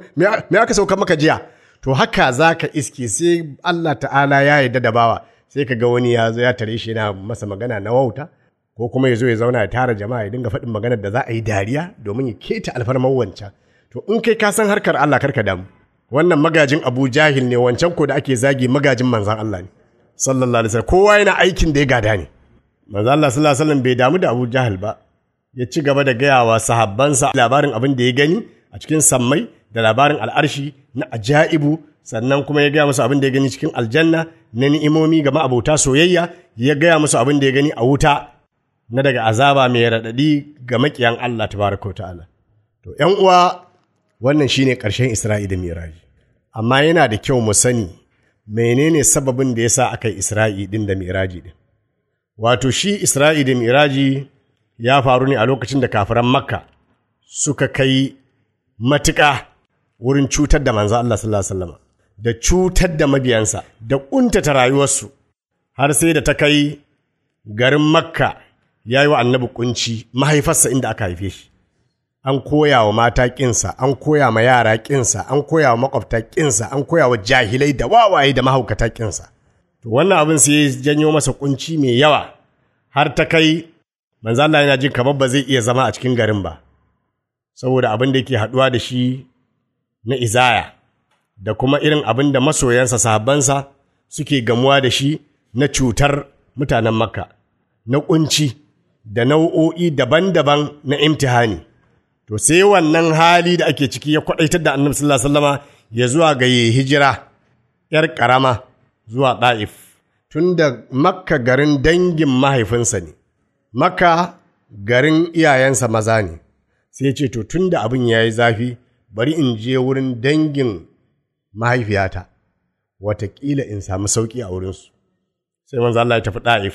S3: me aka sauka maka jiya to haka za ka iske sai Allah ta'ala ya yarda da bawa sai ka ga wani ya zo ya tare shi yana masa magana na wauta ko kuma ya zo ya zauna ya tara jama'a ya dinga faɗin maganar da za a yi dariya domin ya keta alfarmar wancan to in kai ka san harkar Allah karka damu wannan magajin Abu Jahil ne wancan ko da ake zagi magajin manzon Allah ne sallallahu alaihi wasallam kowa yana aikin da ya gada ne manzon Allah sallallahu alaihi wasallam bai damu da Abu Jahil ba ya ci gaba da gaya wa sahabbansa labarin abin da ya gani a cikin sammai da labarin al'arshi na ajaibu sannan kuma ya gaya musu abin da ya gani cikin aljanna na ni'imomi ga ma'abota soyayya ya gaya musu abin da ya gani a wuta na daga azaba mai raɗaɗi ga maƙiyan Allah tabaraka wa ta'ala to ƴan uwa wannan shine ƙarshen Isra'i da Miraji amma yana da kyau mu sani menene sababin da ya sa aka yi isra'i ɗin da miraji ɗin wato shi isra'i da miraji ya faru ne a lokacin da kafiran makka suka kai matuƙa wurin cutar da manzo Allah sallallahu alaihi wasallam da cutar da mabiyansa da ƙuntata rayuwarsu har sai da ta kai garin makka ya yi wa annabi kunci mahaifarsa inda aka haife shi an koya wa mata ƙinsa an koya ma yara ƙinsa an koya wa makwabta ƙinsa an koya wa jahilai da wawaye da mahaukata ƙinsa to wannan abin sai ya janyo masa kunci mai yawa har ta kai manzo Allah yana jin kamar ba zai iya zama a cikin garin ba saboda abin da yake haɗuwa da shi na izaya da kuma irin abin da masoyansa sahabbansa suke gamuwa da shi na cutar mutanen makka na kunci da nau'o'i daban-daban na imtihani to sai wannan hali da ake ciki ya kwaɗaitar da annabi sallallahu alaihi wasallama ya zuwa ga yi hijira ‘yar ƙarama zuwa ɗa'if tun da makka garin dangin mahaifinsa ne makka garin iyayensa maza ne sai ce to tun da abin ya yi zafi bari in je wurin dangin mahaifiyata watakila in samu sauƙi a wurinsu sai manzo Allah ya tafi ɗa'if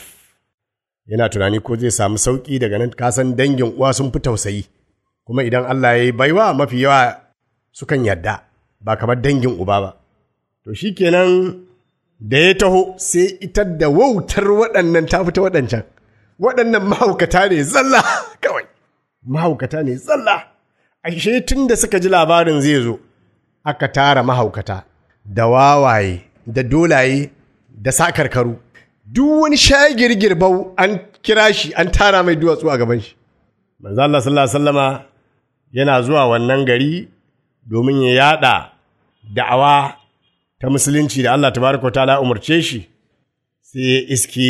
S3: yana tunani ko zai samu sauƙi daga nan kasan dangin uwa sun fi tausayi kuma idan Allah ya yi baiwa mafi yawa sukan yarda ba kamar dangin uba ba to shi kenan da ya taho sai ita da wautar waɗannan ta fita waɗancan waɗannan mahaukata ne zalla kawai mahaukata ne zalla ashe tun da suka ji labarin zai zo aka tara mahaukata da wawaye da dolaye da sakarkaru duk wani shagirgirbau an kira shi an tara mai duwatsu a gaban shi manzo Allah sallallahu alaihi wasallama yana zuwa wannan gari domin ya yada da'awa ta musulunci da Allah tabaraka ta'ala umarce shi sai ya iske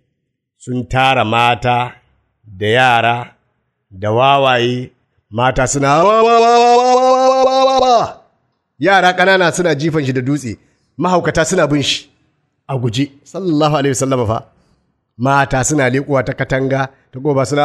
S3: sun tara mata da yara da wawaye mata suna yara ƙanana suna jifan shi da dutse mahaukata suna bin shi a guje sallallahu alaihi wasallam fa mata suna leƙuwa ta katanga ta goba suna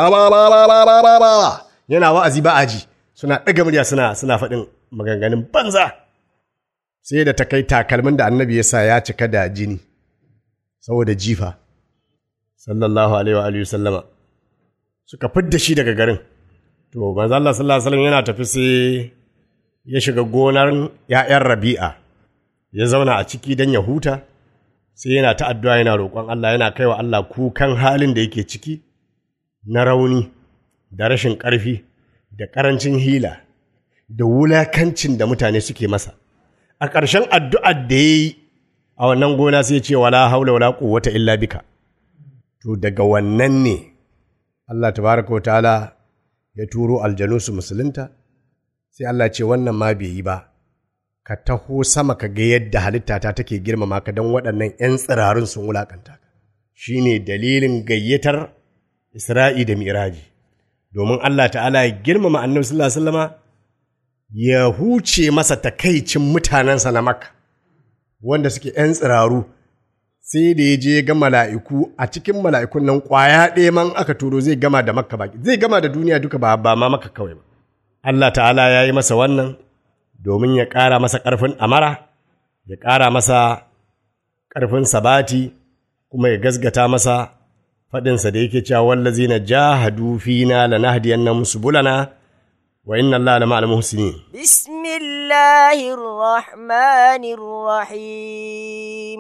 S3: yana wa'azi ba aji suna ɗaga murya suna suna faɗin maganganun banza sai da ta kai takalmin da annabi ya sa ya cika da jini saboda jifa sallallahu alaihi wa alihi sallama suka fidda shi daga garin to manzo Allah sallallahu alaihi wasallam yana tafi sai ya shiga gonar ‘ya'yan rabi'a ya zauna a ciki don ya huta sai yana ta addu'a yana roƙon Allah yana kaiwa Allah kukan halin da yake ciki na rauni da rashin ƙarfi da ƙarancin hila da wulakancin da mutane suke masa a ƙarshen addu'ar da ya yi a wannan gona sai ce wala haula wala quwwata illa bika to daga wannan ne Allah tabaraka wa ta'ala ya turo aljanu su musulunta sai Allah ce wannan ma bai yi ba ka taho sama ka ga yadda halittata take girmama ka don waɗannan 'yan tsirarun sun wulakanta ka shi ne dalilin gayyatar Isra'i da Miraji domin Allah ta'ala ya girmama annabi sallallahu alaihi wasallama ya huce masa takaicin mutanensa na Makka wanda suke 'yan tsiraru sai da ya je ga mala'iku a cikin mala'ikun nan ƙwaya ɗaya man aka turo zai gama da Makka baki zai gama da duniya duka ba ba ma Makka kawai ba Allah ta'ala ya yi masa wannan domin ya ƙara masa ƙarfin amara ya ƙara masa ƙarfin sabati kuma ya gasgata masa faɗinsa da yake cewa wallazi na jahadu fina lanahdiyannahum subulana wa inna Allah lama al-muhsinin
S4: بسم الله الرحمن الرحيم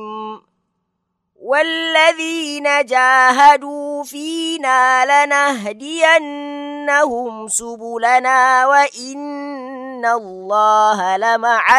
S4: والذين جاهدوا فينا لنهدينهم سبلنا وإن الله لمع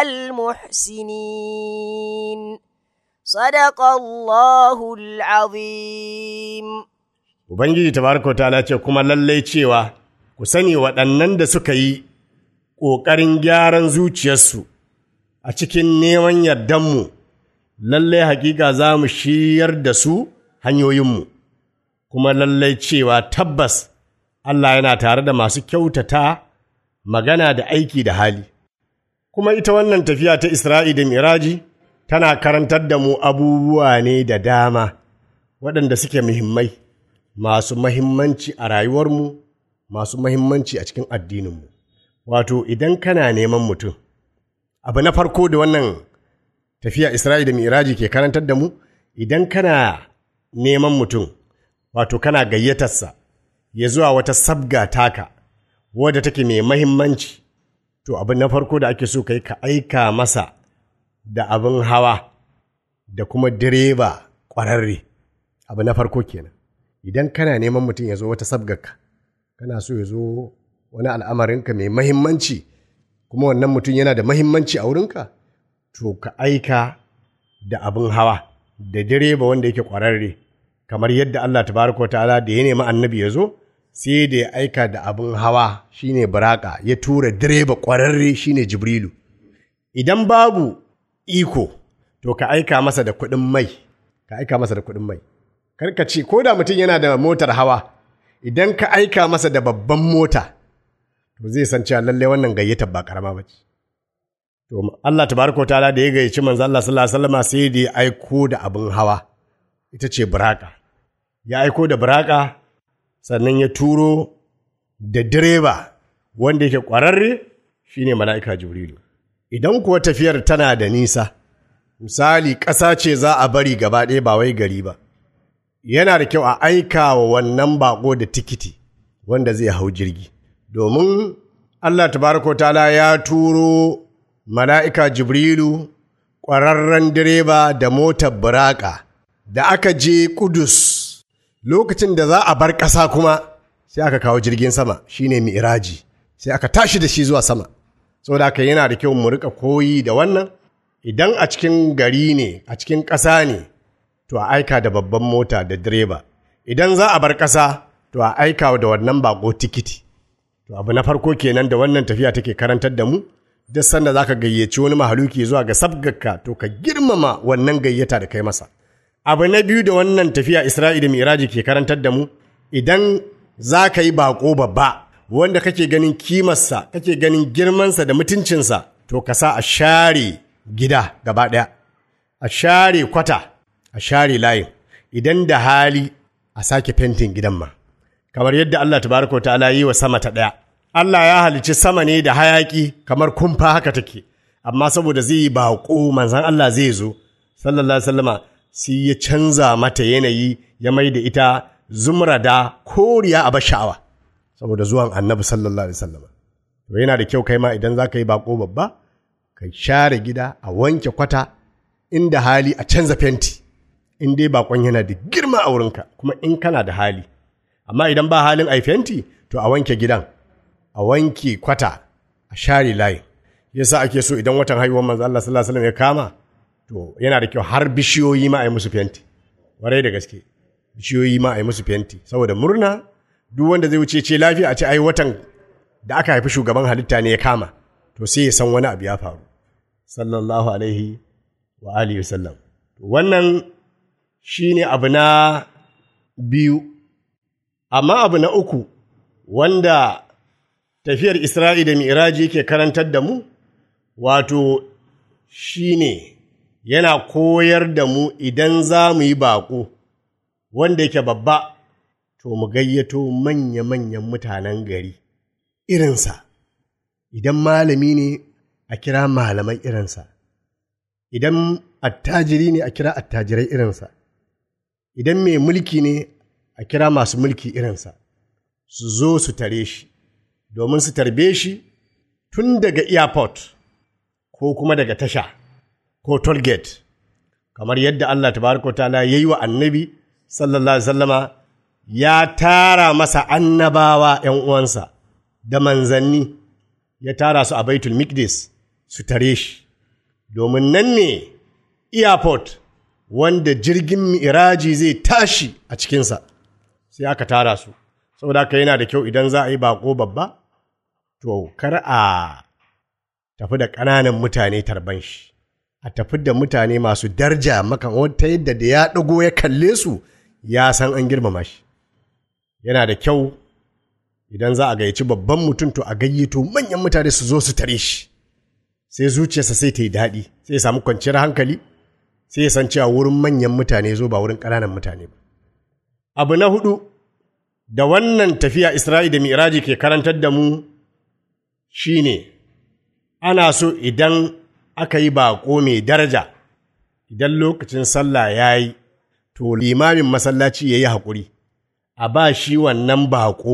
S4: المحسنين صدق الله العظيم
S3: Ubangiji tabaraka wa ta'ala ce kuma lallai cewa ku sani waɗannan da suka yi ƙoƙarin gyaran zuciyarsu a cikin neman yardanmu, lallai hakika za mu shiryar da su hanyoyinmu, kuma lallai cewa tabbas Allah yana tare da masu kyautata magana da aiki da hali. Kuma ita wannan tafiya ta Isra'i da Miraji tana karantar da mu abubuwa ne da dama waɗanda suke muhimmai, masu mahimmanci a rayuwarmu, masu mahimmanci a cikin addininmu. Wato, idan kana neman mutum abu na farko da wannan tafiya Isra'i da Miraji ke karantar da mu idan kana neman mutum wato kana gayyatarsa ya zuwa wata sabga taka wadda take mai mahimmanci to abu na farko da ake so kai ka aika masa da abin hawa da kuma direba ƙwararre abu na farko kenan idan kana neman mutum ya zo wata sabgarka kana so ya zo wani al'amarinka mai mahimmanci kuma wannan mutum yana da mahimmanci a wurinka to ka aika da abin hawa da direba wanda yake ƙwararre kamar yadda Allah tabaraka wa ta'ala da ya nemi annabi ya zo sai da ya aika da abin hawa shine buraka ya tura direba ƙwararre shine jibrilu idan babu iko to ka aika masa da kuɗin mai ka aika masa da kuɗin mai karka ce ko da mutum yana da motar hawa idan ka aika masa da babban mota to zai san cewa lallai wannan gayyatar ba karama ba ce to Allah tabaraka wa ta'ala da ya gayyaci manzo Allah sallallahu alaihi wasallam sai da ya aiko da abin hawa ita ce buraka ya aiko da buraka sannan ya turo da direba wanda yake ƙwararre shine mala'ika jibrilu idan kuwa tafiyar tana da nisa misali ƙasa ce za a bari gaba ɗaya ba wai gari ba yana da kyau a aika wa wannan bako da tikiti wanda zai hau jirgi domin Allah tabaraka ta'ala ya turo mala'ika jibrilu ƙwararren direba da motar buraka da aka je kudus lokacin da za a bar ƙasa kuma sai aka kawo jirgin sama shine mi'raji sai aka tashi da shi zuwa sama saboda haka yana da kyau mu rika koyi da wannan idan a cikin gari ne a cikin ƙasa ne to a aika da babban mota da direba idan za a bar ƙasa to a aika da wannan bako tikiti to abu na farko kenan da wannan tafiya take karantar da mu duk sanda zaka gayyaci wani mahaluki zuwa ga sabgarka to ka girmama wannan gayyata da kai masa abu na biyu da wannan tafiya Isra'i da Miraji ke karantar da mu idan za ka yi bako babba wanda kake ganin kimarsa kake ganin girmansa da mutuncinsa to ka sa a share gida gaba ɗaya a share kwata a share layin idan da hali a sake fentin gidan ma kamar yadda Allah tabaraka wa ta'ala yi wa sama ta ɗaya Allah ya halicci sama ne da hayaki kamar kumfa haka take amma saboda zai yi baƙo manzan Allah zai zo sallallahu alaihi wasallama sai ya canza mata yanayi ya mai da ita zumrada koriya a sha'awa saboda zuwan annabi sallallahu alaihi wasallama to yana da kyau kai ma idan za ka yi baƙo babba ka share gida a wanke kwata inda hali a canza fenti in dai bakon yana da girma a wurinka kuma in kana da hali amma idan ba halin ai fenti to a wanke gidan a wanke kwata a share layi yasa ake so idan watan haihuwar manzo Allah sallallahu alaihi wasallam ya kama to yana da kyau har bishiyoyi ma a yi musu fenti warai da gaske bishiyoyi ma a yi musu fenti saboda murna duk wanda zai wuce ce lafiya a ce ai watan da aka haifi shugaban halitta ne ya kama to sai ya san wani abu ya faru sallallahu alaihi wa alihi wasallam wannan shine abu na biyu amma abu na uku wanda tafiyar Isra'i da Mi'raji yake karantar da mu wato shine yana koyar da mu idan za mu yi baƙo wanda yake babba to mu gayyato manya-manyan mutanen gari irinsa idan malami ne a kira malamai irinsa idan attajiri ne a kira attajirai irinsa idan mai mulki ne a kira masu mulki irinsa su zo su tare shi domin su tarbe shi tun daga airport ko kuma daga tasha ko tollgate kamar yadda Allah tabaraka ta'ala ya yi wa annabi sallallahu alaihi wasallama ya tara masa annabawa ‘yan uwansa da manzanni ya tara su a baitul mikdis su tare shi domin nan ne airport wanda jirgin mi'raji zai tashi a cikinsa sai aka tara su saboda haka yana da kyau idan za a yi bako babba to kar a tafi da ƙananan mutane tarban shi a tafi da mutane masu darja makan wata yadda da ya ɗago ya kalle su ya san an girmama shi yana da kyau idan za a gayyaci babban mutum to a gayyato manyan mutane su zo su tare shi sai zuciyarsa sai ta yi daɗi sai ya samu kwanciyar hankali sai ya san cewa wurin manyan mutane zo ba wurin ƙananan mutane ba abu na hudu da wannan tafiya isra'i da mi'raji ke karantar da mu shine ana so idan aka yi baƙo mai daraja idan lokacin sallah ya yi to limamin masallaci ya yi haƙuri a ba shi wannan baƙo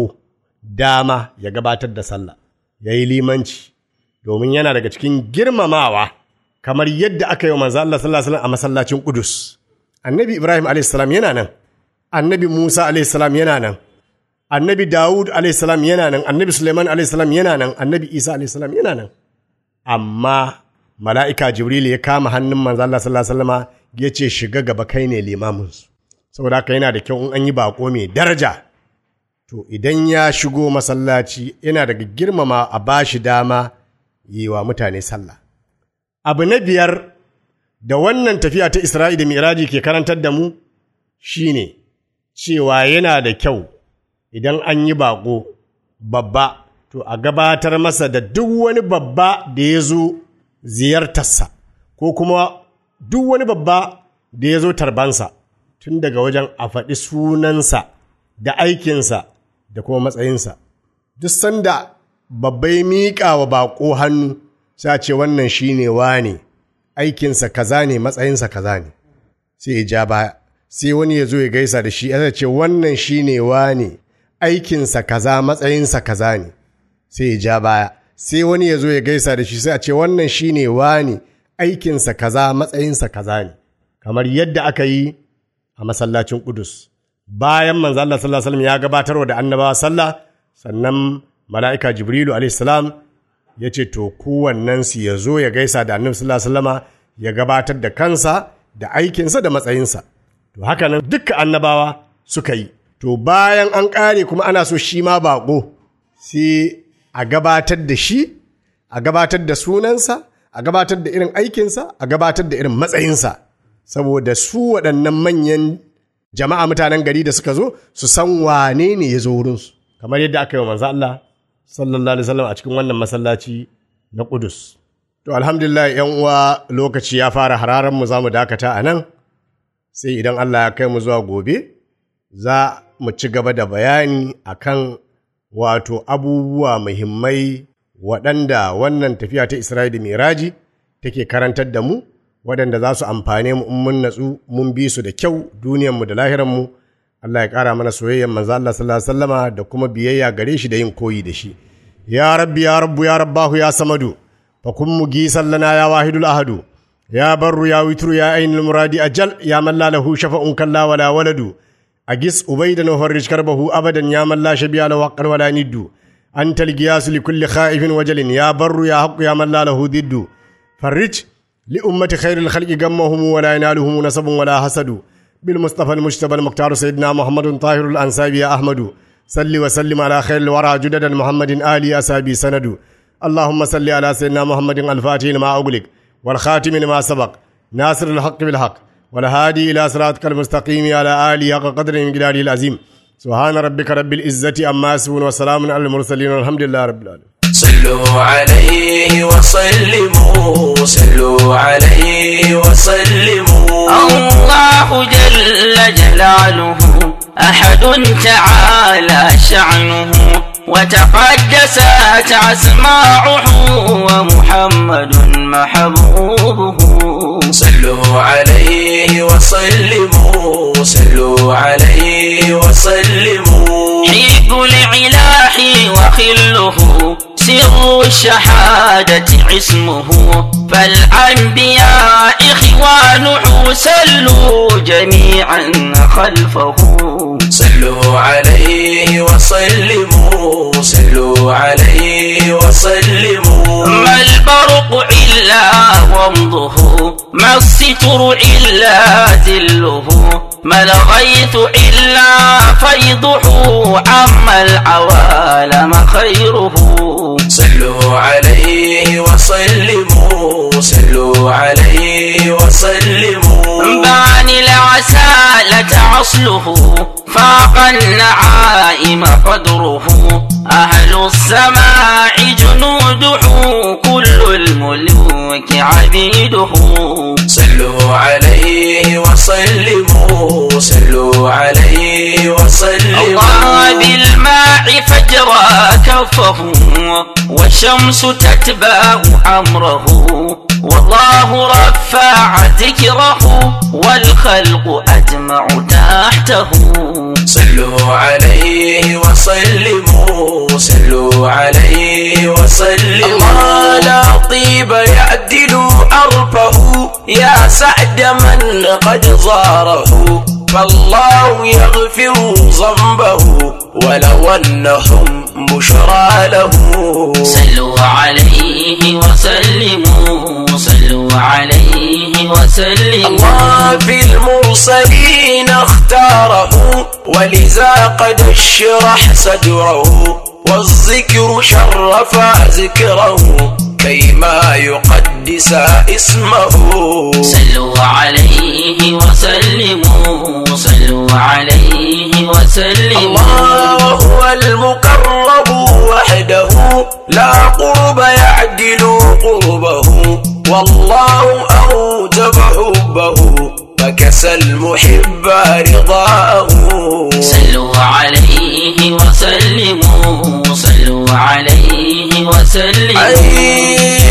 S3: dama ya gabatar da sallah ya yi limanci domin yana daga cikin girmamawa kamar yadda aka yi wa manzo Allah sallallahu alaihi wasallam a masallacin Qudus annabi Ibrahim alaihi salam yana nan annabi Musa alaihi salam yana nan annabi Dawud alaihi salam yana nan annabi Suleiman alaihi salam yana nan annabi Isa alaihi salam yana nan amma mala'ika Jibril ya kama hannun manzo Allah sallallahu alaihi wasallam ya ce shiga gaba kai ne limamin su saboda haka yana da kyau in an yi bako mai daraja to idan ya shigo masallaci yana daga girmama a bashi dama yi wa mutane sallah abu na biyar da wannan tafiya ta Isra'i da Miraji ke karantar da mu shine cewa yana da kyau idan an yi baƙo babba to a gabatar masa da duk wani babba da ya zo ziyartarsa ko kuma duk wani babba da ya zo tarbansa tun daga wajen a faɗi sunansa da aikinsa da kuma matsayinsa duk sanda babba ya miƙa wa baƙo hannu sai a ce wannan shi ne wane aikinsa kaza ne matsayinsa kaza ne sai ya ja baya sai wani ya zo ya gaisa da shi ya ce wannan shi ne wane aikinsa kaza matsayinsa kaza ne sai ya ja baya sai wani ya zo ya gaisa da shi sai a ce wannan shi ne wane aikinsa kaza matsayinsa kaza ne kamar yadda aka yi a masallacin Kudus bayan manzo Allah sallallahu alaihi wasallam ya gabatarwa da annabawa sallah sannan mala'ika Jibrilu alaihi salam ya ce to kowannensu ya zo ya gaisa da annabi sallallahu alaihi wasallama ya gabatar da kansa da aikinsa da matsayinsa to haka nan dukkan annabawa suka yi to bayan an ƙare kuma ana so shi ma baƙo sai a gabatar da shi a gabatar da sunansa a gabatar da irin aikinsa a gabatar da irin matsayinsa saboda su waɗannan manyan jama'a mutanen gari da suka zo su san wane ne ya zo wurinsu kamar yadda aka yi wa manzo Allah sallallahu alaihi wasallam a cikin wannan masallaci na Qudus. To alhamdulillah ‘yan uwa lokaci ya fara hararan mu za mu dakata a nan, sai idan Allah ya kai mu zuwa gobe, za mu ci gaba da bayani akan wato abubuwa muhimmai waɗanda wannan tafiya ta Isra'ila Miraji take karantar da mu, waɗanda za su amfane mu in mun natsu mun bi su da kyau duniyanmu da lahiranmu. Allah ya ƙara mana soyayyar manzo Allah sallallahu alaihi wasallama da kuma biyayya gare shi da yin koyi da shi ya rabbi ya rabbu ya rabbahu ya samadu fa kun mugisan lana ya wahidul ahadu ya barru ya witru ya ainul muradi ajal ya man la lahu shafa'un kalla wala waladu agis ubaydan wa farrij karbahu abadan ya man la shabiya lahu haqqan wala niddu anta al-giyas li kulli khaifin wajalin ya barru ya haqqu ya man la lahu diddu farrij li ummati khairil khalqi gammahum wala yanaluhum nasabun wala hasadu بالمصطفى المجتبى المختار سيدنا محمد طاهر الأنسابي يا أحمد صل وسلم على خير الورى جدد محمد آلي أسابي سند اللهم صل على سيدنا محمد الفاتح لما أغلق والخاتم لما سبق ناصر الحق بالحق والهادي إلى صراطك المستقيم على آله حق قدر من جلاله العظيم سبحان ربك رب العزة أما يصفون وسلام على المرسلين والحمد لله رب العالمين
S1: صلوا عليه وسلموا صلوا عليه وسلموا
S2: الله جل جلاله أحد تعالى شعنه وتقدست أسماعه ومحمد محبوبه
S1: صلوا عليه وسلموا صلوا عليه وسلموا
S2: حب العلاح وخله سر الشهادة اسمه فالأنبياء إخوانه سلوا جميعا خلفه
S1: صلوا عليه وسلموا صلوا عليه وسلموا
S2: ما البرق إلا ومضه ما الستر إلا ذله ما الغيث إلا فيضه عما العوالم خيره
S1: صلوا عليه وسلموا صلوا عليه وسلموا
S2: بان العسالة عصله فاق النعائم قدره أهل السماء جنوده كل الملوك عبيده
S1: صلوا عليه وسلموا صلوا عليه
S2: الله
S1: وسلموا
S2: بالماء فجر أجرى كفه والشمس تتبع أمره والله رفع ذكره والخلق أجمع تحته
S1: صلوا عليه وسلموا صلوا عليه وسلموا الله لا طيب يعدل أرفه يا سعد من قد زاره فالله يغفر ذنبه ولو أنهم بشرى له
S2: صلوا عليه وسلموا صلوا عليه وسلموا
S1: الله في المرسلين اختاره ولذا قد اشرح صدره والذكر شرف ذكره كيما يقدس اسمه
S2: صلوا عليه وسلموا صلوا عليه وسلموا
S1: الله هو المقرب وحده لا قرب يعدل قربه والله أوجب حبه فكسى المحب رضاه
S2: صلوا عليه وسلموا صلوا عليه وسلموا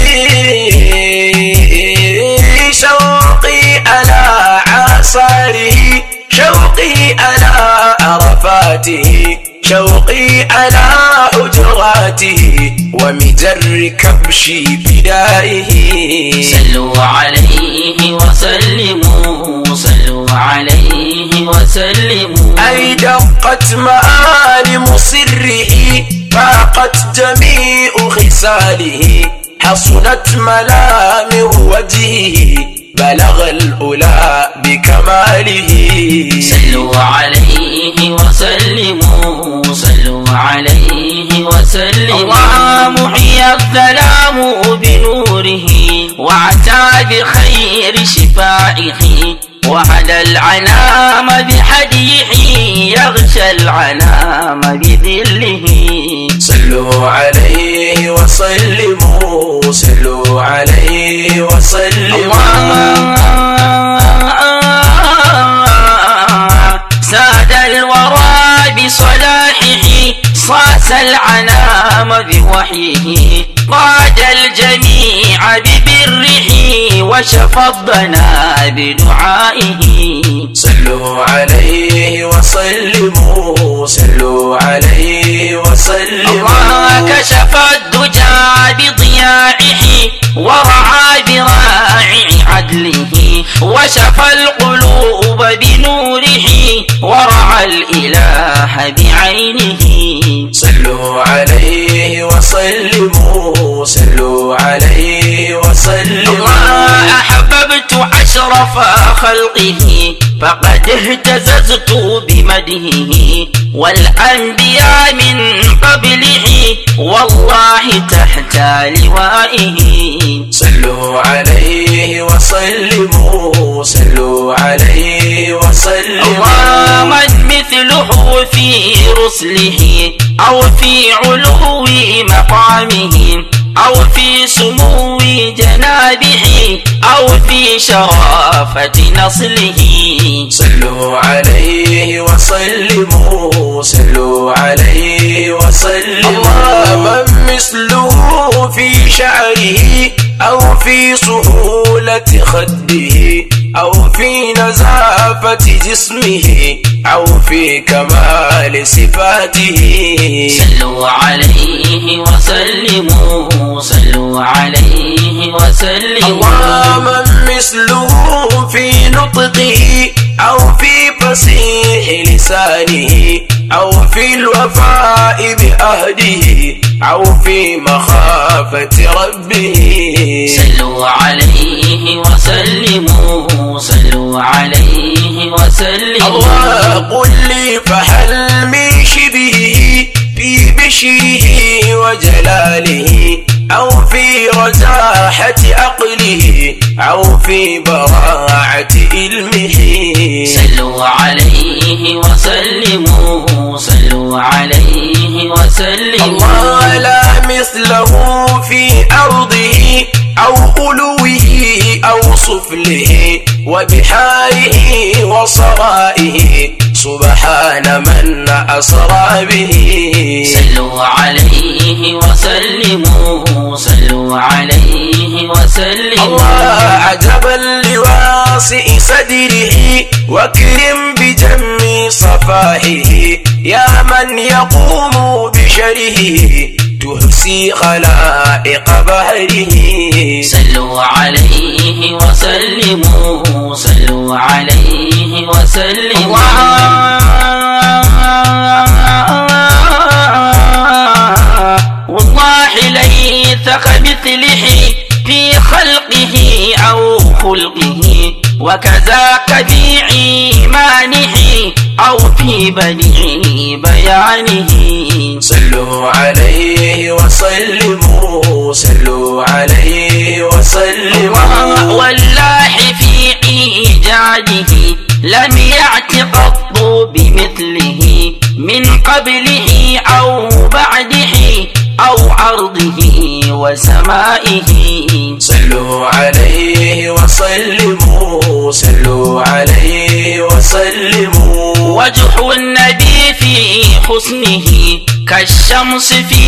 S1: أي شوقي على عصاره شوقي على عرفاته شوقي على حجراته ومجر كبش بدائه
S2: صلوا عليه وسلموا صلوا عليه وسلموا
S1: أي دقت معالم سره فاقت جميع خصاله حصلت ملامح وجهه بلغ الأولى بكماله
S2: صلوا عليه وسلموا صلوا عليه وسلموا الله محيى الظلام بنوره وعتى بخير شفائه وهدى العنام بحديه يغشى العنام بذله
S1: صلوا عليه وسلموا صلوا عليه وسلموا
S2: الله ساد الورى بصلاحه صاص العنام بوحيه قاد الجميع ببره وشفى الضنا بدعائه
S1: صلوا عليه وسلموا صلوا عليه وسلموا
S2: الله كشف الدجى بضياعه ورعى براعي عدله وشفى القلوب بنوره ورعى الإله بعينه
S1: صلوا عليه وسلموا صلوا عليه وسلموا
S2: الله أحببت أشرف خلقه فقد اهتززت بمدهه والأنبياء من قبله والله تحت لوائه
S1: صلوا عليه وسلموا صلوا عليه وسلموا
S2: الله من مثله في رسله أو في علو مقامه أو في سمو جنابه أو في شرافة نصله
S1: صلوا عليه وسلموا صلوا عليه وسلموا الله من مثله في شعره أو في سهولة خده أو في نزافة جسمه أو في كمال صفاته
S2: صلوا عليه وسلموا صلوا عليه وسلموا
S1: الله من مثله في نطقه أو في فصيح لسانه أو في الوفاء بأهده أو في مخافة ربه
S2: صلوا عليه وسلموا صلوا عليه وسلموا
S1: الله قل لي فهل من شبهه في بشره وجلاله أو في رزاحة عقله أو في براعة علمه
S2: صلوا عليه وسلموا صلوا عليه وسلموا
S1: الله لا مثله في أرضه أو علوه أو سفله وبحاره وصرائه سبحان من أسرى به
S2: صلوا عليه وسلموا صلوا عليه وسلموا
S1: الله عجبا لواسع صدره واكرم بجم صفائه يا من يقوم بشره تحسي خلائق بهره
S2: صلوا عليه وسلموا صلوا عليه وسلموا والله ليس كمثله في خلقه أو خلقه وكذاك في إيمانه أو في بديع بيانه
S1: صلوا عليه وسلموا صلوا عليه وسلموا
S2: والله في إيجاده لم يأت قط بمثله من قبله أو بعده أو عرضه وسمائه
S1: صلوا عليه وسلموا صلوا عليه وسلموا
S2: وجه النبي في حسنه كالشمس في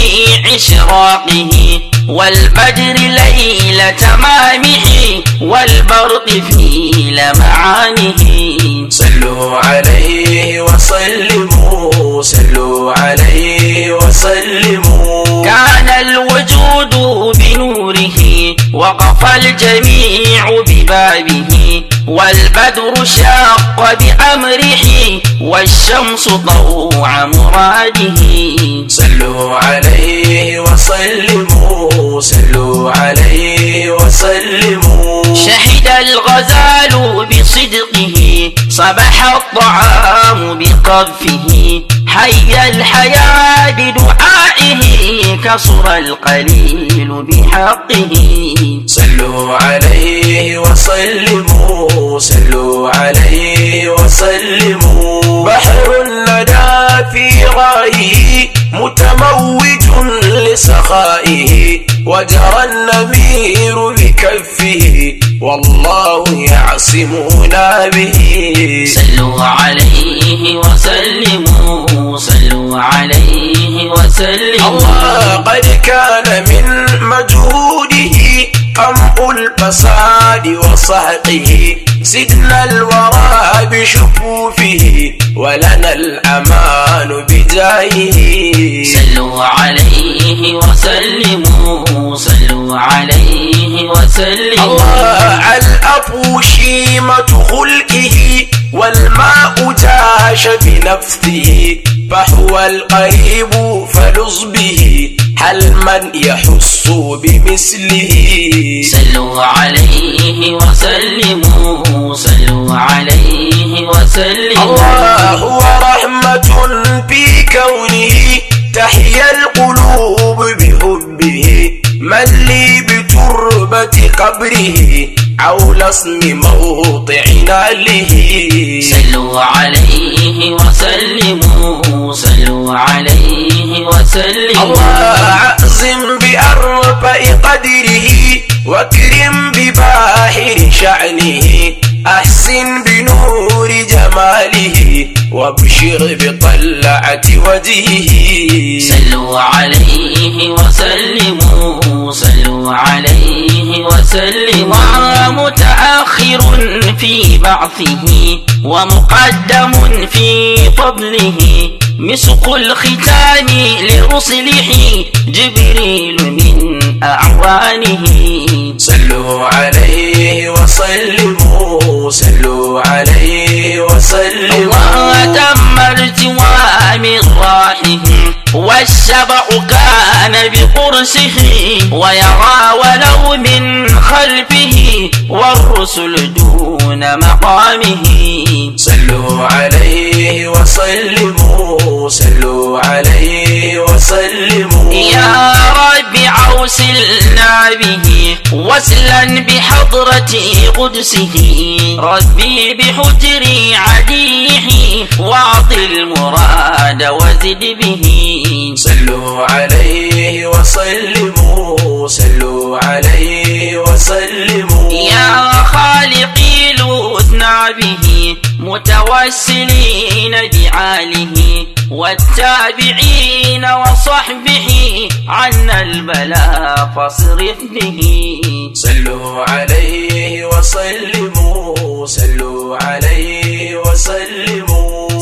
S2: إشراقه والبدر ليل تمامه والبرق في لمعانه
S1: صلوا عليه وسلموا صلوا عليه وسلموا
S2: كان الوجود بنوره وقف الجميع ببابه والبدر شاق بأمره والشمس ضوع مراده
S1: صلوا عليه وسلموا صلوا عليه وسلموا
S2: شهد الغزال بصدقه صبح الطعام بقذفه حي الحياة بدعائه كسر القليل بحقه
S1: صلوا عليه وسلموا صلوا عليه وسلموا بحر لدى في غايه متموج لسخائه وجرى النمير بكفه والله يعصمنا به
S2: صلوا عليه وسلموا صلوا عليه وسلموا
S1: الله قد كان من مجهوده قمع الفساد وصهقه سدنا الورى بشفوفه ولنا الأمان بجاهه
S2: صلوا عليه وسلموا صلوا عليه وسلموا
S1: الله الأب شيمة خلقه والماء جاش بنفسه فهو القريب فلص به هل من يحس بمثله
S2: صلوا عليه وسلموا صلوا عليه وسلموا
S1: الله هو رحمة في كونه تحيا القلوب بحبه من لي بتربة قبره عول اسم موضعنا له
S2: صلوا عليه وسلموا صلوا عليه وسلموا
S1: الله أعظم بأرفع قدره واكرم بباحر شأنه أحسن بنور جماله وابشر بطلعة وجهه
S2: صلوا عليه وسلموا صلوا عليه وسلموا متأخر في بعثه ومقدم في فضله مسق الختام لرسله جبريل من أعوانه
S1: صلوا عليه وسلموا صلوا عليه وسلموا
S2: وتم ارتوى من راحه والشبع كان بقرصه ويرى ولو من خلفه والرسل دون مقامه
S1: صلوا عليه وسلموا صلوا عليه وسلموا
S2: يا رب عوسلنا به وسلا بحضرة قدسه ربي بحجر عديه واعطي المراد وزد به
S1: صلوا عليه وسلموا صلوا عليه وسلموا
S2: يا خالقي لوثنا به متوسلين بعاله والتابعين وصحبه عنا البلاء فاصرف به
S1: صلوا عليه وسلموا صلوا عليه وسلموا